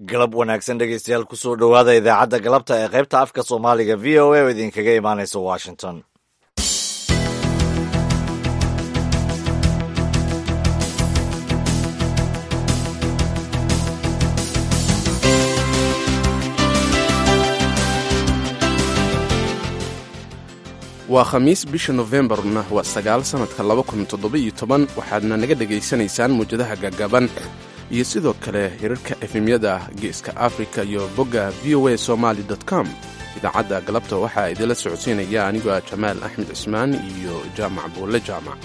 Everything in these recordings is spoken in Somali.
galab wanaagsan dhegeystayaal kusoo dhowaada idaacadda galabta ee qaybta afka soomaaliga v o a oo idinkaga imaanaysa washington waa khamiis bisha nofembarna waa sagaal sannadka laba kun toddoba-iyo toban waxaadna naga dhegaysanaysaan muwjadaha gagaban iyo sidoo kale hirarka efemyada geeska afrika iyo bogga v o a somaali com idaacadda galabta waxaa idinla socodsiinaya anigoo ah jamaal axmed cismaan iyo jaamac buulle jaamac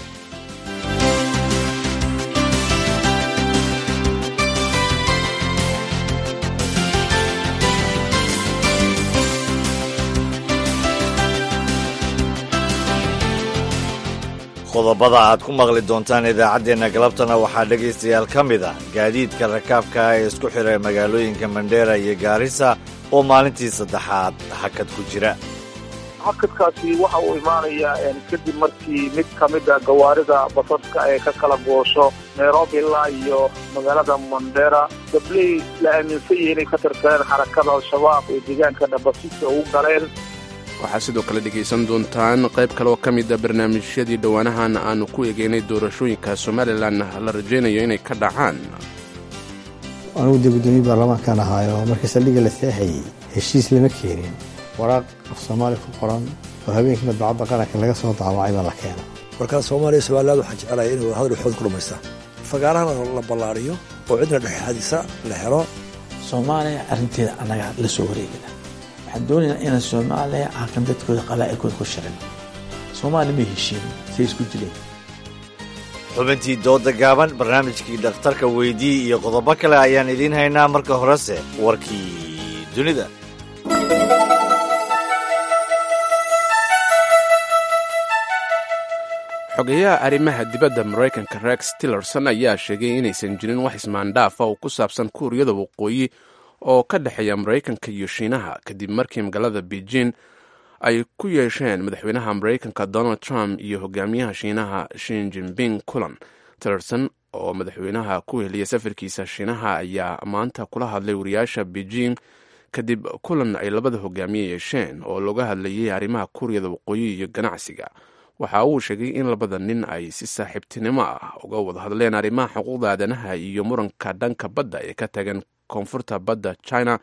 qodobada aad ku maqli doontaan idaacaddeenna galabtana waxaa dhegaystayaal ka mid ah gaadiidka rakaabka ee isku xiray magaalooyinka mandheera iyo gaarisa oo maalintii saddexaad hakad ku jira hakadkaasi waxa uu imaanayaa kadib markii mid ka mid a gawaarida basaska ee ka kala goosho nairobi ilaa iyo magaalada mandheera gabley la aaminsan yahi inay ka tirsadeen xarakada al-shabaab ee deegaanka dhabasisa ugu galeen waxaa sidoo kale dhegaysan doontaan qayb kale oo ka mida barnaamijyadii dhowaanahan aanu ku eegeynay doorashooyinka somalilan la rajaynayo inay ka dhacaan anugu dee guddoomiye baarlamaankan ahaayo markii saldhigga la seexayey heshiis lama keenin waraaq af soomaali ku qoran oo habeenkii madbacadda qaranka laga soo daawacay baa la keena markaa soomaaliya somaliland waxaan jecelahay inay wadahadal xood ku dhammaystaan fagaarahana la ballaariyo oo cidna dhexxadisa la helo soomaaliya arrinteeda annaga la soo wareegina waxaan doonaynaa inaan soomaaliya halkan dadkooda qalaa'ikooda ku shirin soomaaliya may heshiin say isku dileen xubintii dooda gaaban barnaamijkii dhakhtarka weydii iyo qodobo kale ayaan idiin haynaa marka horese warkii dunida xogeyaha arrimaha dibadda maraykanka rex tillerson ayaa sheegay inaysan jirin wax ismaandhaafa oo ku saabsan kuuriyada waqooyi oo ka dhexeeya maraykanka iyo shiinaha kadib markii magaalada beijing ay ku yeesheen madaxweynaha maraykanka donald trump iyo hogaamiyaha shiinaha shin jinping kulan tillerson oo madaxweynaha ku heliyay safarkiisa shiinaha ayaa maanta kula hadlay wariyaasha beijing kadib kulan ay labada hogaamiye yeesheen oo looga hadlayay arrimaha kuuriyada waqooyi iyo ganacsiga waxa uu sheegay in labada nin ay si saaxiibtinimo ah uga wada hadleen arrimaha xuquuqda aadanaha iyo muranka dhanka badda ee ka tagan koonfurta badda china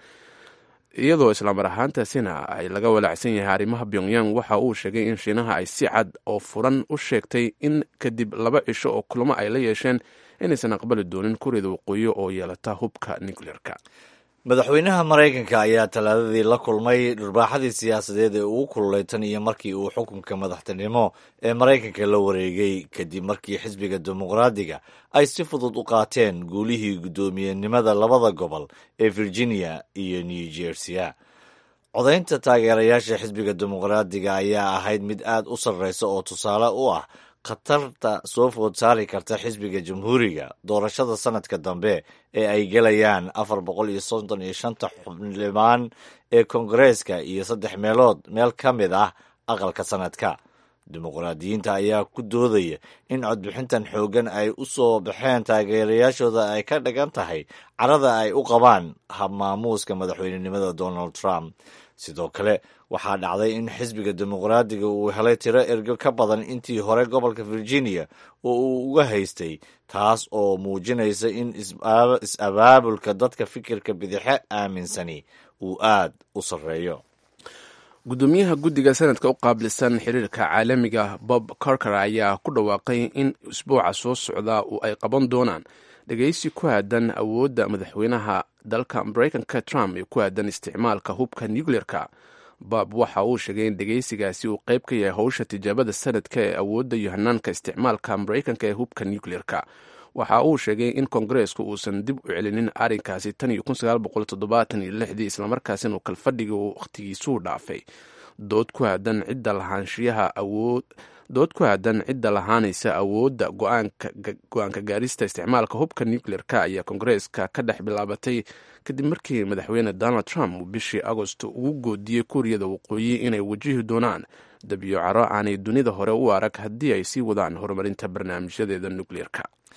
iyadoo islaamar ahaantaasina ay laga walaacsan yahay arrimaha pyongyang waxa uu sheegay in shiinaha ay si cad oo furan u sheegtay in kadib laba cisho oo kulamo ay la yeesheen inaysan aqbali doonin kuuriyada waqooyi oo yeelata hubka nucleerka madaxweynaha maraykanka ayaa talaadadii la kulmay dhurbaaxadii siyaasadeed ee ugu kululay tan iyo markii uu xukunka madaxtinimo ee maraykanka la wareegay kadib markii xisbiga dimuqraadiga ay si fudud u qaateen guulihii guddoomiyenimada labada gobol ee virginia iyo new jerseya codaynta taageerayaasha xisbiga dimuqraadiga ayaa ahayd mid aad u sarreysa oo tusaale u ah khatarta soo food saari karta xisbiga jamhuuriga doorashada sanadka dambe ee ay gelayaan afar boqol iyo soddon iyo shanta xubnlimaan ee koongareeska iyo saddex meelood meel ka mid ah aqalka sanadka dimuqraadiyiinta ayaa ku doodaya in codbixintan xooggan ay u soo baxeen taageerayaashooda ay ka dhigan tahay carada ay u qabaan habmaamuuska madaxweynenimada donald trump sidoo kale waxaa dhacday in xisbiga dimuqraadiga uu helay tiro ergo ka badan intii hore gobolka virginia oo uu uga haystay taas oo muujinaysa in is-abaabulka dadka fikirka bidixe aaminsani uu aad u sarreeyo gudoomiyaha guddiga sanadka u qaabilsan xiriirka caalamiga bob corker ayaa ku dhawaaqay in isbuuca soo socda uu ay qaban doonaan dhegaysi ku aadan awoodda madaxweynaha dalka maraykanka trump ee ku aadan isticmaalka hubka nucleerka bob waxa uu sheegay in dhegaysigaasi uu qayb ka yahay howsha tijaabada sanadka ee awoodda iyo hanaanka isticmaalka maraykanka ee hubka nucleerka waxa uu sheegay in kongareesku uusan dib u celinin arrinkaasi tan iyo kun sagaal boqol toddobaatan iyo lixdii islamarkaasina uu kalfadhiga wakhtigiisuu dhaafay dood ku aadan cidda lahaanshiyaha awood dood ku aadan cidda lahaanaysa awoodda go-aanka gaarista isticmaalka hubka nucleer-ka ayaa kongareeska ka dhex bilaabatay kadib markii madaxweyne donald trump uu bishii agost ugu goodiyey kuuriyada waqooyi inay wajihi doonaan dabiyo caro aanay dunida hore u arag haddii ay sii wadaan horumarinta barnaamijyadeeda nucleer-ka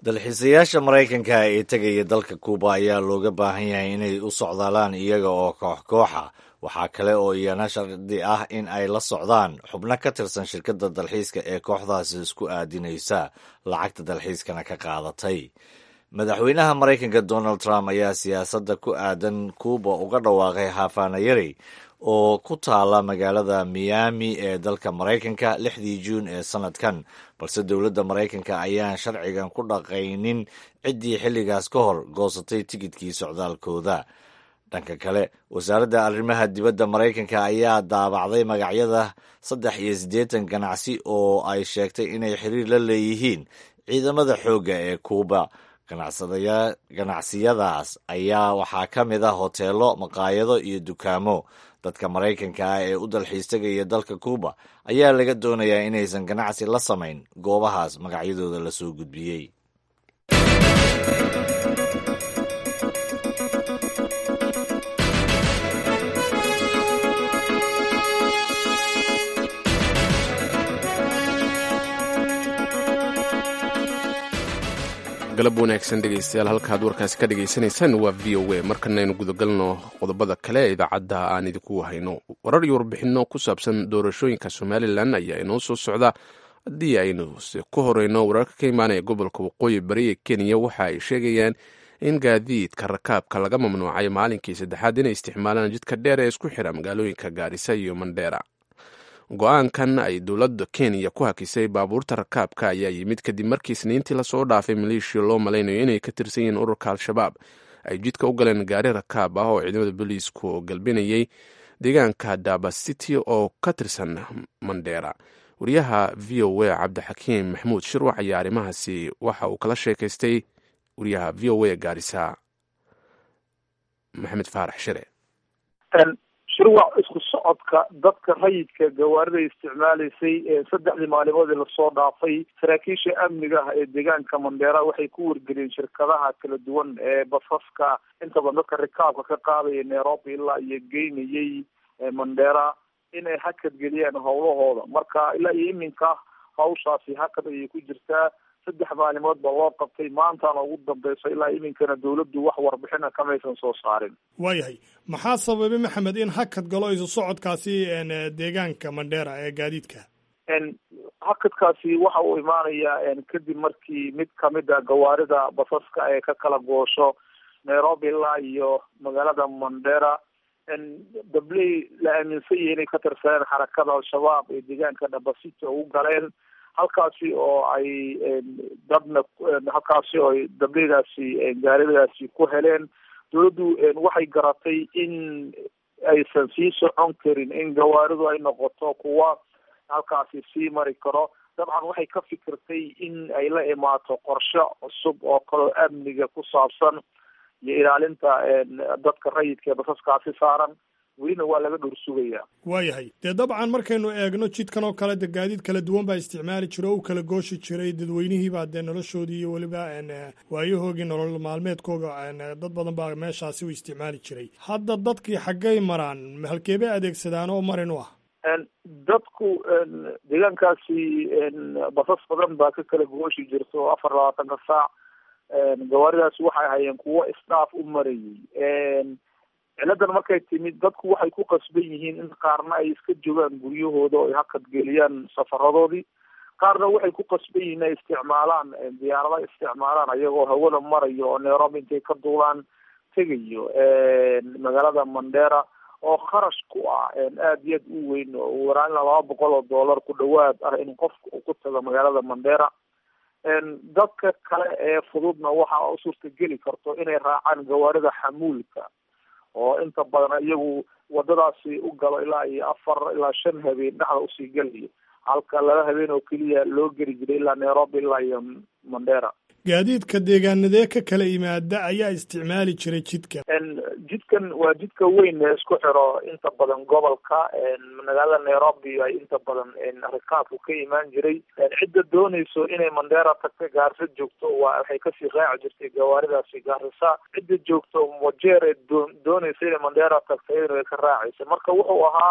dalxiisayaasha maraykanka ee tegaya dalka kuuba ayaa looga baahan yahay inay u socdaalaan iyaga oo koox kooxa waxaa kale oo iyana shardi ah in ay la socdaan xubno ka tirsan shirkadda dalxiiska ee kooxdaasi isku aadinaysa lacagta dalxiiskana ka qaadatay madaxweynaha maraykanka donald trump ayaa siyaasadda ku aadan kuuba uga dhawaaqay hafanayari oo ku taala magaalada miami ee dalka maraykanka lixdii juun ee sannadkan balse dowladda maraykanka ayaan sharcigan ku dhaqaynin ciddii xilligaas ka hor goosatay tikidkii socdaalkooda dhanka kale wasaaradda arrimaha dibadda maraykanka ayaa daabacday magacyada saddex iyo siddeetan ganacsi oo ay sheegtay inay xiriir la leeyihiin ciidamada xoogga ee kuuba ganacsiyadaas ayaa waxaa ka mid ah hoteelo maqaayado iyo dukaamo dadka maraykanka ah ee u dalxiis tegaya dalka kuuba ayaa laga doonayaa inaysan ganacsi la samayn goobahaas magacyadooda la soo gudbiyey galab wanaagsan dhegaystayaal halkaad warkaasi ka dhagaysanaysaan waa v o a markanaynu gudagalno qodobada kale ee idaacadda aan idinku hayno warar iyo warbixinno ku saabsan doorashooyinka somalilan ayaa inoo soo socda haddii aynu se ku horeyno wararka ka imaanaya gobolka waqooyi bari ee kenya waxa ay sheegayaan in gaadiidka rakaabka laga mamnuucay maalinkii saddexaad inay isticmaalaan jidka dheer ee isku xira magaalooyinka gaarisa iyo mandheera go-aankan ay dowladda kenya ku hakisay baabuurta rakaabka ayaa yimid kadib markii isniintii lasoo dhaafay maleeshiya loo malaynayo inay ka tirsan yihiin ururka al-shabaab ay jidka u galeen gaari rakaab ah oo ciidamada booliisku galbinayay deegaanka daba city oo ka tirsan mandheera wariyaha v o a cabdixakiim maxamuud shirwac ayaa arrimahaasi waxa uu kala sheekaystay wariyaha v o a gaarisa maxamed faarax shire shirwac isku socodka dadka rayidka gawaarida isticmaalaysay saddexdii maalimood ee lasoo dhaafay saraakiisha amniga ah ee deegaanka mandheera waxay ku wargeliyeen shirkadaha kala duwan ee basaska inta badan dadka rikaabka ka qaadaya nairobi ilaa iyo geynayay mandheera inay hakad geliyaan howlahooda marka ilaa iyo iminka hawshaasi hakad ayay ku jirtaa saddex maalimood baa loo qabtay maantaana ugu dambeyso ilaa iminkana dowladdu wax warbixina kamaysan soo saarin waayahay maxaa sababay maxamed in hakad galo isu socodkaasi deegaanka mandheera ee gaadiidka hakadkaasi waxa uu imaanayaa kadib markii mid kamid a gawaarida basaska ee ka kala goosho nairobi ilaa iyo magaalada mandheera dabley la aaminsan yahay inay ka tirsaneen xarakada al-shabaab ee deegaanka dhabasita ugu galeen halkaasi oo ay dadna halkaasi oo ay dableydaasi gaaridaasi ku heleen dowladdu waxay garatay in aysan sii socon karin in gawaaridu ay noqoto kuwa halkaasi sii mari karo dabcan waxay ka fikirtay in ay la imaato qorshe cusub oo kaleo amniga ku saabsan iyo ilaalinta dadka rayidka ee basaskaasi saaran welina waa laga dhowr sugayaa waayahay dee dabcan markaynu eegno jidkan oo kale de gaadiid kala duwan baa isticmaali jira o u kala gooshi jiray dadweynihiibaa dee noloshoodii iyo weliba waayahoogii nolol maalmeedkooga dad badan baa meeshaasi u isticmaali jiray hadda dadkii xaggay maraan halkeebay adeegsadaan oo marin u ah dadku deegaankaasi basas badan baa ka kala gooshi jirta oo afar labaatanka saac gawaaridaasi waxay hayeen kuwo isdhaaf u marayay ciladan markay timid dadku waxay ku qasban yihiin in qaarna ay iska joogaan guryahooda oo ay hakad geliyaan safaradoodii qaarna waxay ku qasban yihiin ay isticmaalaan diyaarada isticmaalaan ayagoo hawada marayo oo nairobi intay ka duulaan tegayo magaalada mandheera oo kharash ku ah aada iyo aad u weyn oo waraan ilaa laba boqol oo dollar ku dhawaad ah in qofka uu ku tago magaalada mandheera dadka kale ee fududna waxa u suurtageli karto inay raacaan gawaarida xamuulka oo inta badan iyagu wadadaasi u galo ilaa iyo afar ilaa shan habeen dhexda usii gelayo halka laba habeen oo keliya loo geli jiray ilaa nairobi ilaa iyo mandheera gaadiidka deegaanadee ka kala yimaada ayaa isticmaali jiray jidka jidkan waa jidka weyn ee isku xiro inta badan gobolka magaalada nairobi ay inta badan rikaabku ka imaan jiray cidda doonayso inay mandheera tagta gaarisa joogto waa waxay kasii raaci jirtay gawaaridaasi gaarisa cidda joogto wajeer ee doo doonaysa inay mandheera tagta iyadana way ka raacaysa marka wuxuu ahaa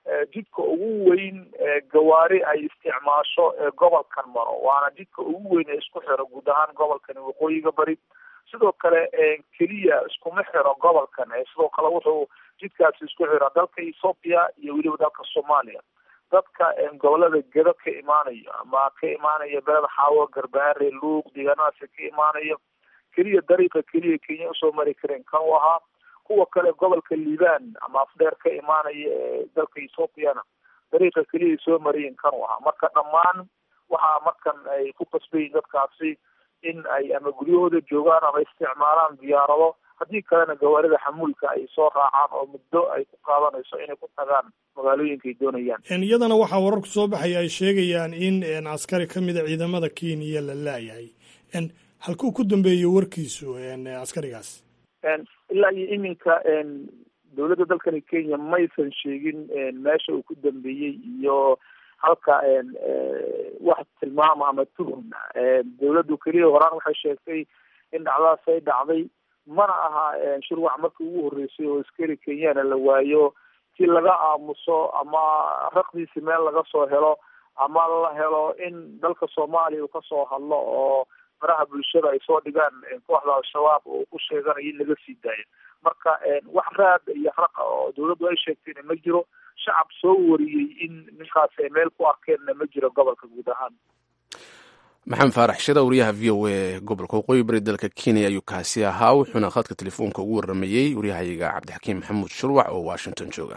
jidka ugu weyn gawaari ay isticmaasho ee gobolkan maro waana jidka ugu weyn ee isku xiro guud ahaan gobolkani waqooyiga bari sidoo kale keliya iskuma xiro gobolkan sidoo kale wuxuu jidkaasi isku xira dalka ethoopia iyo weliba dalka soomaaliya dadka gobolada gedo ka imaanayo ama ka imaanaya beled xaawo garbaare luuq deegaanadaasi ka imaanayo keliya dariiqa keliya kenya usoo mari kareen kan u ahaa kuwa kale gobolka liban ama afdheer ka imaanaya ee dalka ethoopiana dariiqa keliya soo marayeen kan u ahaa marka dhammaan waxaa markan ay ku qasbayiin dadkaasi in ay ama guryahooda joogaan ama isticmaalaan diyaarado haddii kalena gawaarida xamuulka ay soo raacaan oo muddo ay ku qaadanayso inay ku tagaan magaalooyinka ay doonayaan iyadana waxaa wararku soo baxaya ay sheegayaan in askari ka mida ciidamada kenya la laayahay halkuu ku dambeeyey warkiisu askarigaas ilaa iyo iminka dowladda dalkani kenya maysan sheegin meesha uu ku dambeeyey iyo halka wax tilmaama ama tuhum dowladdu keliya horaan waxay sheegtay in dhacdadaas ay dhacday mana aha shirwac markii ugu horreysay oo askari kenyana la waayo si laga aamuso ama raqdiisi meel laga soo helo ama la helo in dalka soomaaliya uu kasoo hadlo oo faraha bulshada ay soo dhigaan kooxda al-shabaab oo ku sheeganayo in laga sii daayo marka wax raad iyo raqa oo dowladdu ay sheegtayna ma jiro shacab soo wariyey in ninkaas ay meel ku arkeenna ma jiro gobolka guud ahaan maxamed faarax shida wariyaha v o a gobolka waqooyi bari dalka kenya ayuu kaasi ahaa wuxuuna khadka telefoonka ugu waramayey waryahayaga cabdixakiim maxamuud shurwac oo washington jooga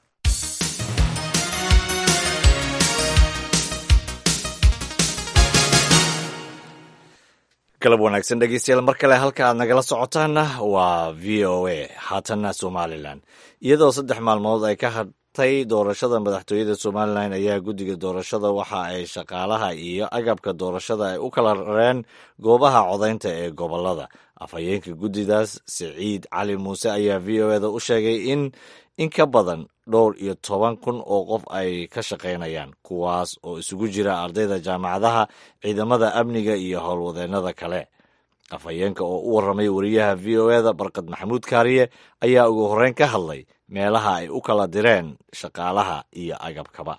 galab wanaagsan dhegeystayaal mar kale halka aad nagala socotaanna waa v o a haatanna somalilan iyadoo saddex maalmood ay ka hadtay doorashada madaxtooyada somalilan ayaa guddiga doorashada waxa ay shaqaalaha iyo agabka doorashada ay u kala rareen goobaha codaynta ee gobolada afhayeenka guddidaas siciid cali muuse ayaa v o eda u sheegay in in ka badan dhowr iyo toban kun oo qof ay ka shaqaynayaan kuwaas oo isugu jira ardayda jaamacadaha ciidamada amniga iyo howlwadeennada kale afhayeenka oo u warramay wariyaha v o eda barkad maxamuud kaariye ayaa ugu horreyn ka hadlay meelaha ay u kala direen shaqaalaha iyo agabkaba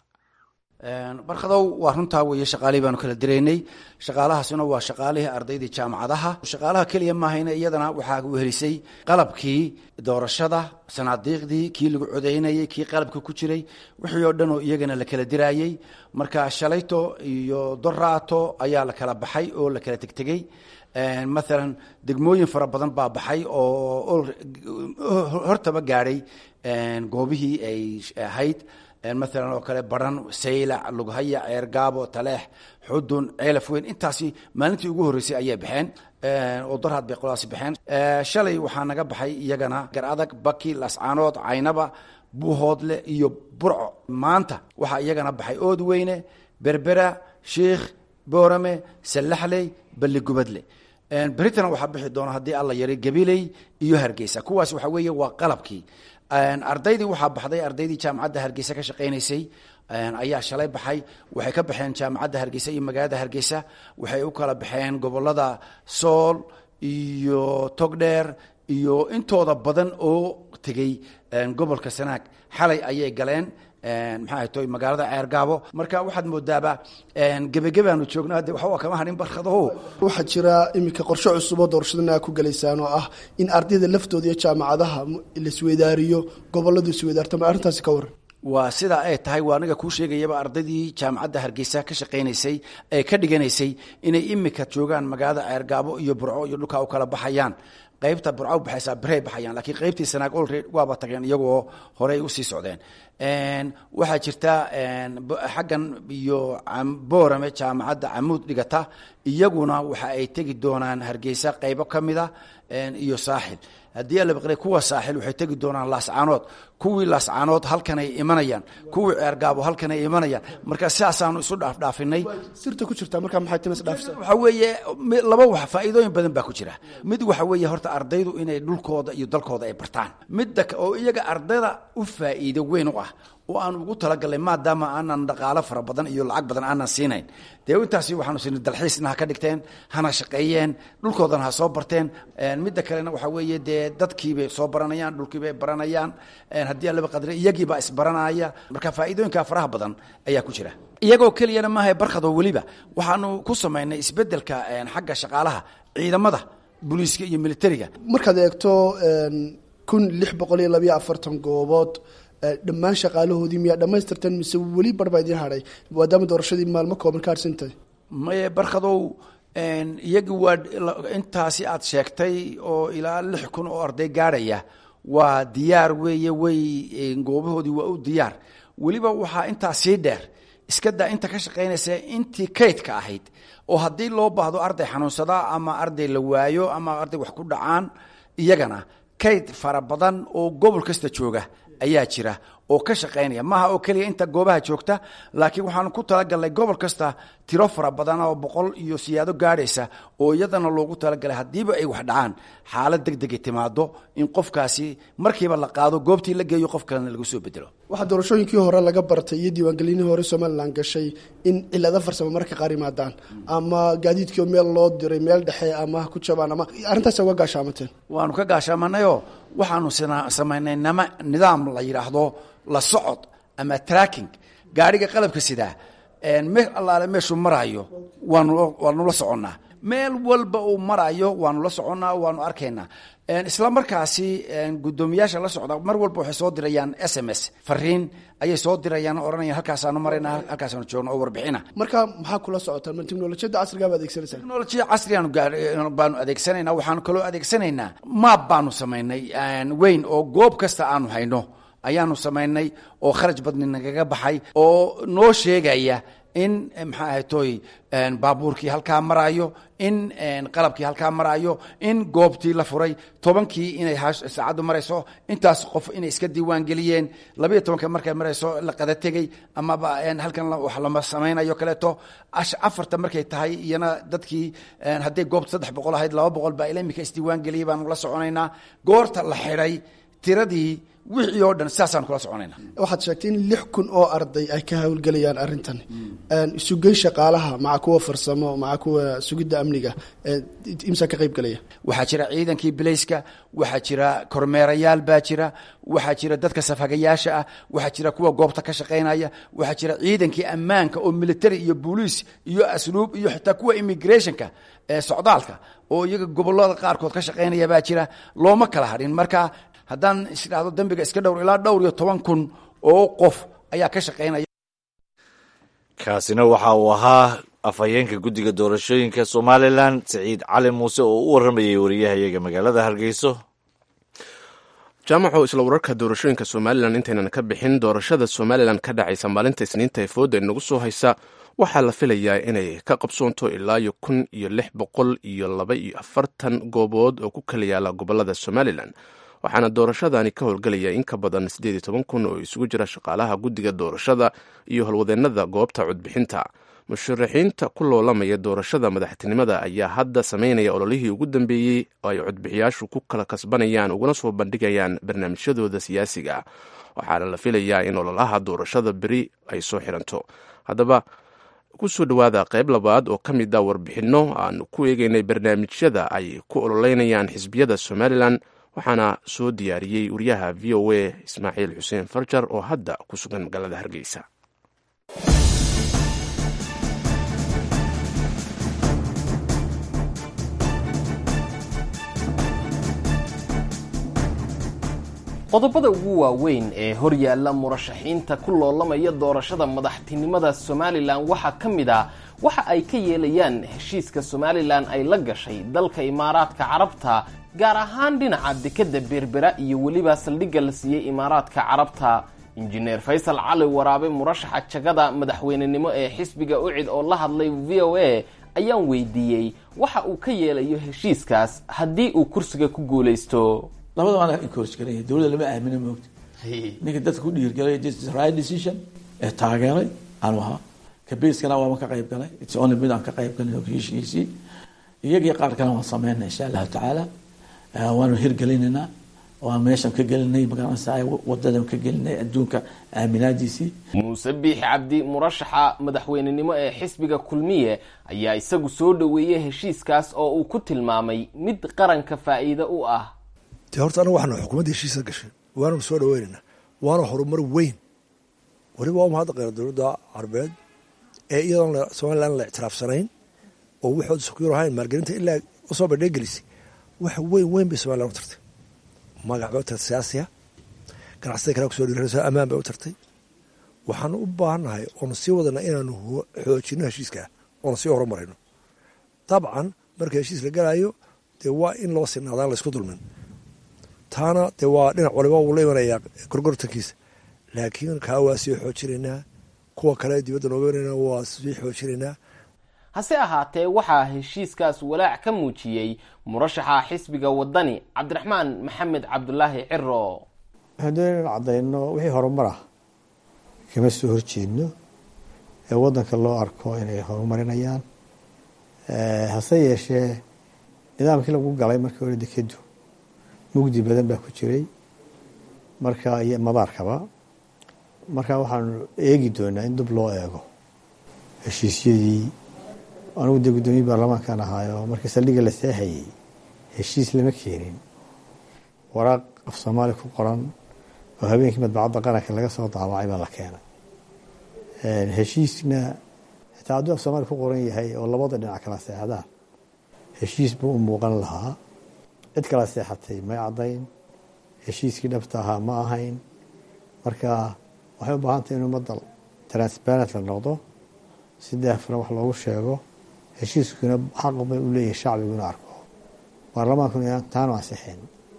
barkadow waa runtaa weeye shaqaalihii baanu kala diraynay shaqaalahaasina waa shaqaalihii ardaydii jaamacadaha shaqaalaha keliya maahayna iyadana waxaa wehelisay qalabkii doorashada sanaadiiqdii kii lagu codaynayey kii qalabka ku jiray wixii oo dhan oo iyagana la kala diraayey marka shalayto iyo doraato ayaa la kala baxay oo la kala tegtegey maalan degmooyin fara badan baa baxay oo hortaba gaadhay goobihii ay ahayd maalan oo kale baran saylac lughaya ceergaabo taleex xudun ceelaf weyn intaasi maalintii ugu horreysay ayay baxeen oo darhaad bay qoladaasi baxeen shalay waxaa naga baxay iyagana gar adag baki lascaanood caynaba buuhoodle iyo burco maanta waxaa iyagana baxay ood weyne berbera sheikh boorame sallaxley balligubadle beritana waxaa bixi doona haddii alla yaray gabiley iyo hargeysa kuwaas waxa weeye waa qalabkii ardaydii waxaa baxday ardaydii jaamacadda hargeysa ka shaqaynaysay ayaa shalay baxay waxay ka baxeen jaamacadda hargeysa iyo magaalada hargeysa waxay u kala baxeen gobolada sool iyo togdheer iyo intooda badan oo tegey gobolka sanaag xalay ayay galeen maxaa to magaalada ceergaabo marka waxaad moodaaba gebagebaanu joogno hadde waxba kama hadhin barkado waxaa jira iminka qorshe cusub oo doorashadana ku gelaysaan oo ah in ardayda laftooda iyo jaamacadaha laisweydaariyo goboladu isweydaartama arrintaasi ka waran waa sidaa ay tahay waa aniga kuu sheegayaba ardaydii jaamacadda hargeysa ka shaqaynaysay ee ka dhiganaysay inay imika joogaan magaalada ceergaabo iyo burco iyo dhulkaa u kala baxayaan qaybta burca u baxaysaa birey baxayaan lakiin qaybtii sanaag olred waaba tageen iyagoo horey usii socdeen waxaa jirta xaggan iyo boorame jaamacadda camuud dhigata iyaguna waxa ay tegi doonaan hargeysa qaybo ka mida iyo saaxil haddii alabaqre kuwa saaxil waxay tegi doonaan laascaanood kuwii laascaanood halkanay imanayaan kuwii ceergaabo halkanay imanayaan marka sidaasaanu isu dhaafdhaafinay sirta ku jirta marka maxay timis dhaafisa waxa weeye laba wax faa'iidooyin badan baa ku jira mid waxa weeye horta ardaydu inay dhulkooda iyo dalkooda ay bartaan midda oo iyaga ardayda u faa'iido weyn u ah oo aan ugu talagalnay maadaama aanan dhaqaalo fara badan iyo lacag badan aanan siinayn dee intaasi waxaanu siinay dalxiisna ha ka dhigteen hana shaqeeyeen dhulkoodana ha soo barteen midda kalena waxaa weeye dee dadkiibay soo baranayaan dhulkiibay baranayaan haddii allaba qadre iyagiibaa isbaranaya marka faa'iidooyinka faraha badan ayaa ku jira iyagoo keliyana maaha barkadoo weliba waxaanu ku samaynay isbeddelka xagga shaqaalaha ciidamada booliiska iyo militariga markaad eegto kun lix boqol iyo labayo afartan goobood dhammaan shaqaalahoodii miyaa dhammaystirteen mise weli bar baa idiin hadhay maadaama doorashadii maalmo kooban ka harsantahay maye barkadow iyagi waa intaasi aad sheegtay oo ilaa lix kun oo arday gaadhaya waa diyaar weeye way goobahoodii waa u diyaar weliba waxaa intaa sii dheer iska daa inta ka shaqaynaysa intii kaydka ahayd oo haddii loo baahdo arday xanuunsada ama arday la waayo ama arday wax ku dhacaan iyagana kayd fara badan oo gobol kasta jooga ayaa jira oo ka shaqaynaya maaha oo keliya inta goobaha joogta laakiin waxaanu ku talagalnay gobol kasta tiro fara badan oo boqol iyo siyaado gaadhaysa oo iyadana loogu talagalay haddiiba ay wax dhacaan xaalad deg degay timaado in qofkaasi markiiba la qaado goobtii la geeyo qof kalena lagu soo bedelo waxaa doorashooyinkii hore laga bartay iyo diiwaangelinihii hore somalilan gashay in cilado farsamo marka qaar yimaadaan ama gaadiidkii meel loo diray meel dhexe ama ku jabaan ama arrintaas uga gaashaamateen waanu ka gaashaamanayoo waxaanu samaynay nama nidaam la yidhaahdo la socod ama tracking gaadhiga qalabka sidaa meel allaale meeshuu maraayo waanu waanu la soconnaa meel walba uu maraayo waanu la soconnaa waanu arkaynaa isla markaasi guddoomiyaasha la socda mar walba waxay soo dirayaan s m s fariin ayay soo dirayaan oo odhanayaan halkaasaanu marayna halkaasaanu joogna oo warbixina marka maxaa kula socotaan ma teknolojiyadda casrigaa ba adeegsanaysaa teknolojiya casrigaanu baanu adeegsanaynaa waxaanu kaloo adeegsanaynaa maab baanu samaynay weyn oo goob kasta aanu hayno ayaanu samaynay oo kharaj badni nagaga baxay oo noo sheegaya in maxaa ahaytoy baabuurkii halkaa maraayo in qalabkii halkaa maraayo in goobtii la furay tobankii inay saacaddu marayso intaas qof inay iska diiwaan geliyeen labayo tobanka markay marayso la qada tegey amaba halkan wax lama samaynayo kaleeto afarta markay tahay iyana dadkii hadday goobta saddex boqol ahayd laba boqol baa ila imika isdiiwaan geliyey baanu la soconaynaa goorta la xidhay tiradii wixii oo dhan saasaan kula soconayna waxaad sheegtay in lix kun oo arday ay ka hawlgelayaan arrintan isugey shaqaalaha maca kuwa farsamo maca kuwa sugidda amniga imsaa ka qayb gelaya waxaa jira ciidankii bilayska waxaa jira kormeerayaal baa jira waxaa jira dadka safhagayaasha ah waxaa jira kuwa goobta ka shaqaynaya waxaa jira ciidankii ammaanka oo military iyo booliis iyo asluub iyo xitaa kuwa immigrationka ee socdaalka oo iyaga gobolada qaarkood ka shaqaynaya baa jira looma kala hadhin marka haddaan isdhahdo dembiga iska dhowr ilaa dhowr iyo toban kun oo qof ayaa ka shaqaynaya kaasina waxa uu ahaa afhayeenka guddiga doorashooyinka somalilan siciid cali muuse oo u warramayay wariyahayaga magaalada hargeyso jaamaco isla wararka doorashooyinka somalilan intaynan ka bixin doorashada somalilan ka dhacaysa maalinta isniinta ee fooda inagu soo haysa waxaa la filayaa inay ka qabsoonto ilaa iyo kun iyo lix boqol iyo laba iyo afartan goobood oo ku kala yaala gobolada somalilan waxaana doorashadani ka howlgelaya in ka badan siddeed iyo toban kun oo isugu jira shaqaalaha guddiga doorashada iyo howlwadeennada goobta codbixinta musharaxiinta ku loolamaya doorashada madaxtinimada ayaa hadda sameynaya ololihii ugu dambeeyey oo ay codbixiyaashu ku kala kasbanayaan uguna soo bandhigayaan barnaamijyadooda siyaasiga waxaana la filayaa in ololaha doorashada beri ay soo xiranto haddaba kusoo dhowaada qayb labaad oo ka mid a warbixinno aan ku eegeynay barnaamijyada ay ku ololeynayaan xisbiyada somalilan waxaana soo diyaariyey wariyaha v o a ismaaciil xuseen farjar oo hadda ku sugan magaalada hargeysa qodobada ugu waaweyn ee horyaalla murashaxiinta ku loolamaya doorashada madaxtinimada somalilan waxaa ka mid ah waxa ay ka yeelayaan heshiiska somalilan ay la gashay dalka imaaraadka carabta gaar ahaan dhinaca dekadda berbera iyo weliba saldhigga la siiyey imaaraadka carabta injineer faysal cali waraabe murashaxa jagada madaxweynenimo ee xisbiga ucid oo la hadlay v o a ayaan weydiiyey waxa uu ka yeelayo heshiiskaas haddii uu kursiga ku guulaysto labada waan encourage garaya dowladda lama aamino moogta ninka dadka ku dhiirgalay right decision ee taageeray aanu ahaa kabeskana waama ka qayb galay its only mid aan ka qayb galin heshiisii iyagii qaar kale waan sameynaa insha allahu tacaala waanu hirgelinaynaa oo aan meeshan ka gelinay magaranaysa wadadan ka gelinay adduunka aaminaadiisii muuse biixi cabdi murashaxa madaxweynenimo ee xisbiga kulmiye ayaa isagu soo dhoweeyey heshiiskaas oo uu ku tilmaamay mid qaranka faa'iido u ah dee horta anaga waxaanu xukuumadda heshiisa gashay waananu soo dhaweynaynaa waana horumar weyn weliba waa mahadda qeyra dowladda carbeed ee iyadoon somalilan la ictiraafsanayn oo waxooda sukyur ahayn maalgelinta ilaa usoo bandheegelisay wax weyn weyn bay somalilan u tartay magac bay u tartay siyaasiya ganacsatada kale kusoo dhiirayso ammaan bay u tartay waxaanu u baahannahay oonu sii wadana inaanu xoojino heshiiska oonu sii horumarayno dabcan marka heshiis la galayo dee waa in loo sinaadaan laysku dulmin taana dee waa dhinac waliba wuu la imanayaa gorgortankiisa laakiin kaa waa sii xoojinaynaa kuwa kale dibadda nooga imanayna waa sii xoojinaynaa hase ahaatee waxaa heshiiskaas walaac ka muujiyey murashaxa xisbiga wadani cabdiraxmaan maxamed cabdulaahi ciro waxaan doonaya in caddayno wixii horumar ah kama soo horjeedno ee waddanka loo arko inay horumarinayaan hase yeeshee nidaamkii lagu galay markii hore dekedu mugdi badan baa ku jiray marka iyo madaarkaba marka waxaanu eegi doonaa in dib loo eego heshiisyadii anigu dee guddoomiye baarlamaankan ahaayo markii saldhigga la seexayey heshiis lama keenin waraaq af soomaali ku qoran oo habeenkii madbacadda qaranka laga soo daawacay baa la keenay heshiisna xitaa hadduu af soomaali ku qoran yahay oo labada dhinac kala seexdaan heshiis buu u muuqan lahaa cid kala seexatay may caddayn heshiiskii dhabta ahaa ma ahayn marka waxay u baahan tahay in ummadda transparent la noqdo si daahfuran wax loogu sheego heshiiskuna xaq bay u leeyahay shacbigu inuu arko baarlamaankuna inaan taanu ansixin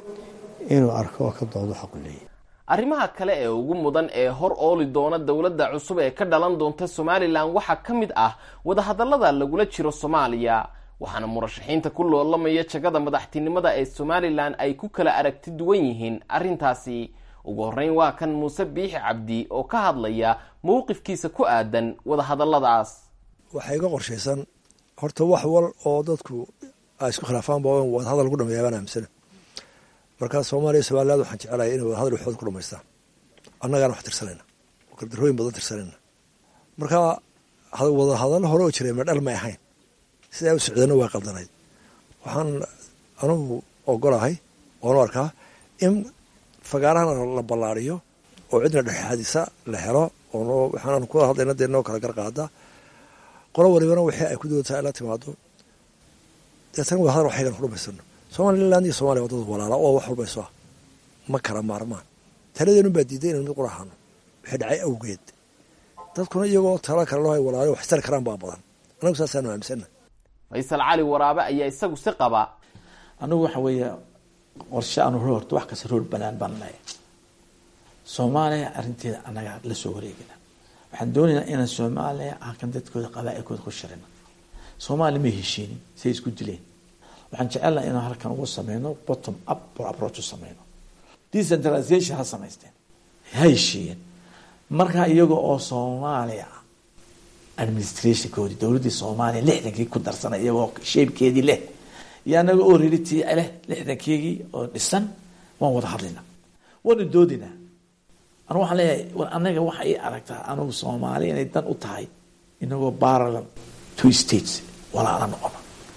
inuu arko oo ka doodo xaq u leeyahay arrimaha kale ee ugu mudan ee hor ooli doona dowladda cusub ee ka dhalan doonta somalilan waxaa ka mid ah wadahadallada lagula jiro soomaaliya waxaana murashaxiinta ku loolamaya jagada madaxtinimada ee somalilan ay ku kala aragti duwan yihiin arrintaasi ugu horreyn waa kan muuse biixi cabdi oo ka hadlaya mowqifkiisa ku aadan wadahadalladaas waxaa iga qorshaysan horta wax wal oo dadku ay isku khilaafaanba wadahadal lagu dhameeya baan aaminsana markaa soomaaliya somaliland waxaan jecelahay inay wadahadal waxooda ku dhamaystaan annagaana wax tirsanayna oo gardarooyin badan tirsanayna markaa wadahadallo hore oo jiray medhal may ahayn sidaa u socdana waa qaldanayd waxaan anugu ogolahay oonu arkaa in fagaarahana la ballaariyo oo cidna dhexxadisa la helo oo waxaan ku hadlayna dee noo kala garqaada qolo walibana wixii ay ku doontaa ila timaado deetana wadahadal waxaygan ku dhamaystirno somaliland iyo somalia waa dad walaala oo wax walba isu ah ma kala maarmaan taladeenu baa diiday inaynu mid quraxano wixii dhacay awgeed dadkuna iyagoo tala kale loo hay walaalo wax istari karaan baa badan anagu saasaanu aaminsana faysal cali waraabe ayaa isagu si qaba anigu waxa weeye qorshe aanu horta wax kasta roor banaan baan leeyahay soomaaliya arrinteeda annaga la soo wareegina waxaan doonaynaa inaan soomaaliya halkan dadkooda qabaa-ilkooda ku shirino soomaaliya ma heshiinin say isku dileen waxaan jecelnaha inaan halkan ugu sameyno bottom up or approach u sameyno decentralization ha samaysteen ha heshiiyeen markaa iyaga oo soomaaliya administrationkoodii dowladdii soomaaliya lixdankii ku darsanay iyagoo sheebkeedii leh iyo anaga oo riritii leh lixdankeegii oo dhisan waan wada hadlaynaa waanu doodinaa anu waxaan leeyahay war anaga waxa ii aragtaa anugu soomaaliya inay dan u tahay inagoo parallel two states walaala noqono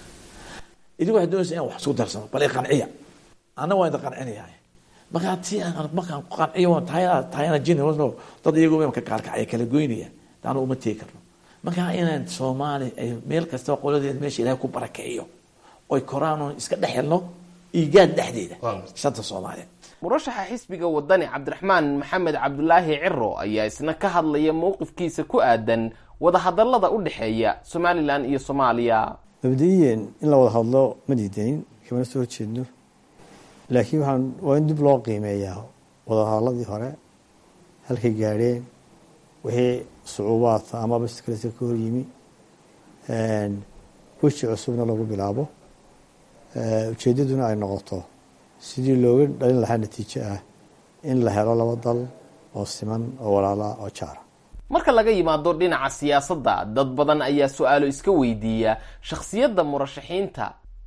idigu waxay doonaysa inaan wax isku darsano bal i qanciya anna waan idin qancinayaa markaa ti markaan qanciyo waan tahayna tahayna jin no dad iyagoo ka kaarkacaya kala goynaya taanu uma tegi karno markaa inaan soomaali ay meel kastaba qoladeed meesha ilaahay ku barakeeyo oy koraan iska dhex helno iigaad dhexdeeda shanta soomaaliya murashaxa xisbiga wadani cabdiraxmaan maxamed cabdulaahi ciro ayaa isna ka hadlaya mowqifkiisa ku aadan wadahadallada u dhexeeya somalilan iyo soomaaliya mabda-iyan in la wada hadlo ma diidanin kamana soo horjeedno laakiin waxaan waa in dib loo qiimeeyaa wadahadalladii hore halkay gaadheen wixii sucuubaadka ama baskalesa ka hor yimi weji cusubna lagu bilaabo ujeeddaduna ay noqoto sidii looga dhalin lahaa natiijo ah in la helo laba dal oo siman oo walaala oo jaara marka laga yimaado dhinaca siyaasadda dad badan ayaa su-aalo iska weydiiya shakhsiyadda murashaxiinta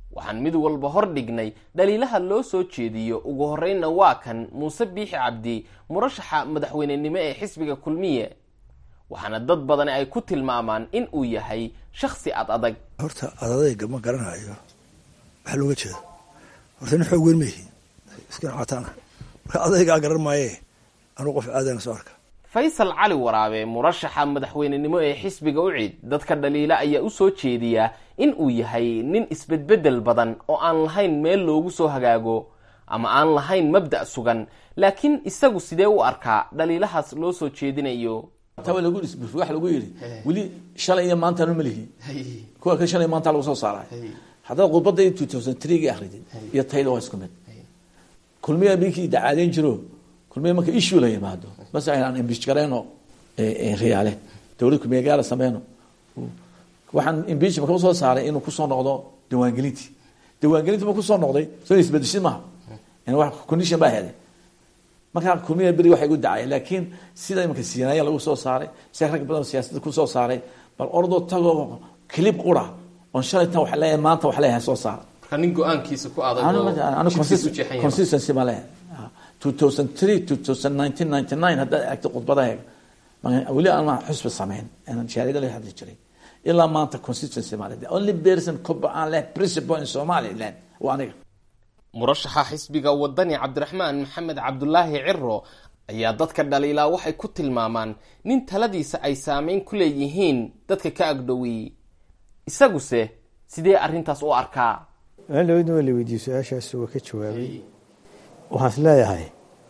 waxaan mid walba hor dhignay dhaliilaha loo soo jeediyo ugu horreynna waa kan muuse biixi cabdi murashaxa madaxweynenimo ee xisbiga kulmiye waxaana dad badani ay ku tilmaamaan in uu yahay shakhsi ad adag horta adadayga ma garanayo waxaa looga jeeda horta nin xoog weyn ma yihiin iska cataana marka adaygaa garan maaye anuu qof aadana soo arka faysal cali waraabe murashaxa madaxweynenimo ee xisbiga ucid dadka dhaliila ayaa u soo jeediya in uu yahay nin isbedbedel badan oo aan lahayn meel loogu soo hagaago ama aan lahayn mabda' sugan laakiin isagu sidee u arkaa dhaliilahaas loo soo jeedinayo tawa lagu isbuf waxa lagu yidhi weli shalay iyo maantaanu malihi kuwa ka shalay maanta lagu soo saaray haddaad khudbadda in two thousand three ga akridid iyo tayda waa isku mid kulmiya ninkii dacaadeyn jiro kulmiya marka issue la yimaado bas aynaan imbish garayno riyaale dowlad kulmiya gaala sameyno waxaan imbish maka usoo saaray inuu kusoo noqdo diiwaangelintii diiwaangelintii ma kusoo noqday soo isbedeshid maaha wax condition baa helay markaa kulmiya beri waxay gu dacay laakiin sida imanka siinaaya lagu soo saaray si rag badan siyaasadda kusoo saaray bal ordoo tagoo clip qura oon shalay tan wax leeyahay maanta wax leeyahay soo saara marka nin go-aankiisa ku adag anu consistency ma leeyahay two thousand three two thousand nineteen ninety nine haddaad eegto khudbadaheega weli aan xusbi samayn shaariga la hadli jiray ilaa maanta consistency ma leeyahay only person koba aan leh principle in somaliland waa aniga murashaxa xisbiga wadani cabdiraxmaan maxamed cabdulaahi ciro ayaa dadka dhaliilaa waxay ku tilmaamaan nin taladiisa ay saameyn ku leeyihiin dadka ka agdhowey isaguse sidee arrintaas u arkaa maalaweyna waa la weydiiyey su-aashaas waa ka jawaabay waxaan is leeyahay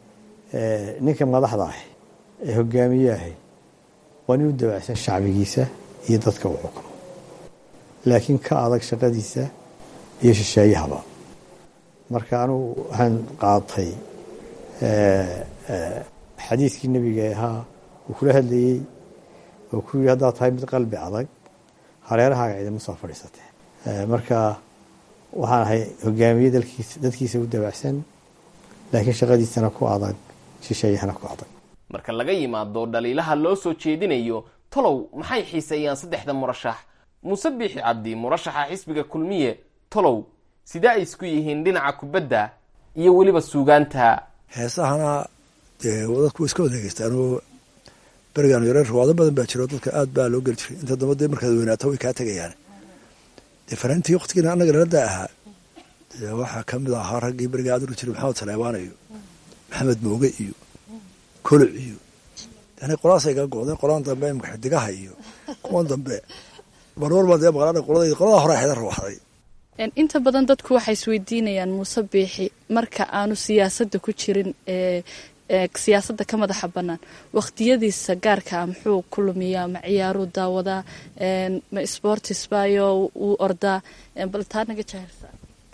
ninka madaxda ah ee hogaamiye ahay waa nin u dabacsan shacbigiisa iyo dadka uu xukumo laakiin ka adag shaqadiisa iyo shisheeyahaba marka anugu waxaan qaatay xadiiskii nebiga ahaa uu kula hadlayey oo ku yidhi haddaad tahay mid qalbi adag hareerahaaga ciidama soo fadhiisatee marka waxaan ahay hogaamiye dalkiisa dadkiisa u dabacsan laakiin shaqadiisana ku adag shisheeyahana ku adag marka laga yimaado dhaliilaha loo soo jeedinayo tolow maxay xiiseeyaan saddexda murashax muuse biixi cabdi murashaxa xisbiga kulmiye tolow sidee ay isku yihiin dhinaca kubadda iyo weliba suugaanta heesahana dee dadku way iska wada dhegeystaanoo berigaan yareer rawaado badan baa jiro dadka aad baa loo geli jiray inta damba dee markaad weynaato way kaa tegayaan dee fanaantii waktigiina annaga naladaa ahaa dee waxaa ka mid ahaa raggii beriga aad uri jiray maxamed saleebaan iyo maxamed mooge iyo koloc iyo yani qolaasay ga go'deen qolaan dambe imka xidigaha iyo kuwan dambe marwar baa dee maqlaana qolada qoladaa hore xedan rawaxday inta badan dadku waxay isweydiinayaan muuse biixi marka aanu siyaasadda ku jirin ee siyaasadda ka madaxa bannaan waqtiyadiisa gaarka ah muxuu ku lumiyaa ma ciyaaruu daawadaa ma sportis bayo wuu ordaa bal taa naga jahirsaa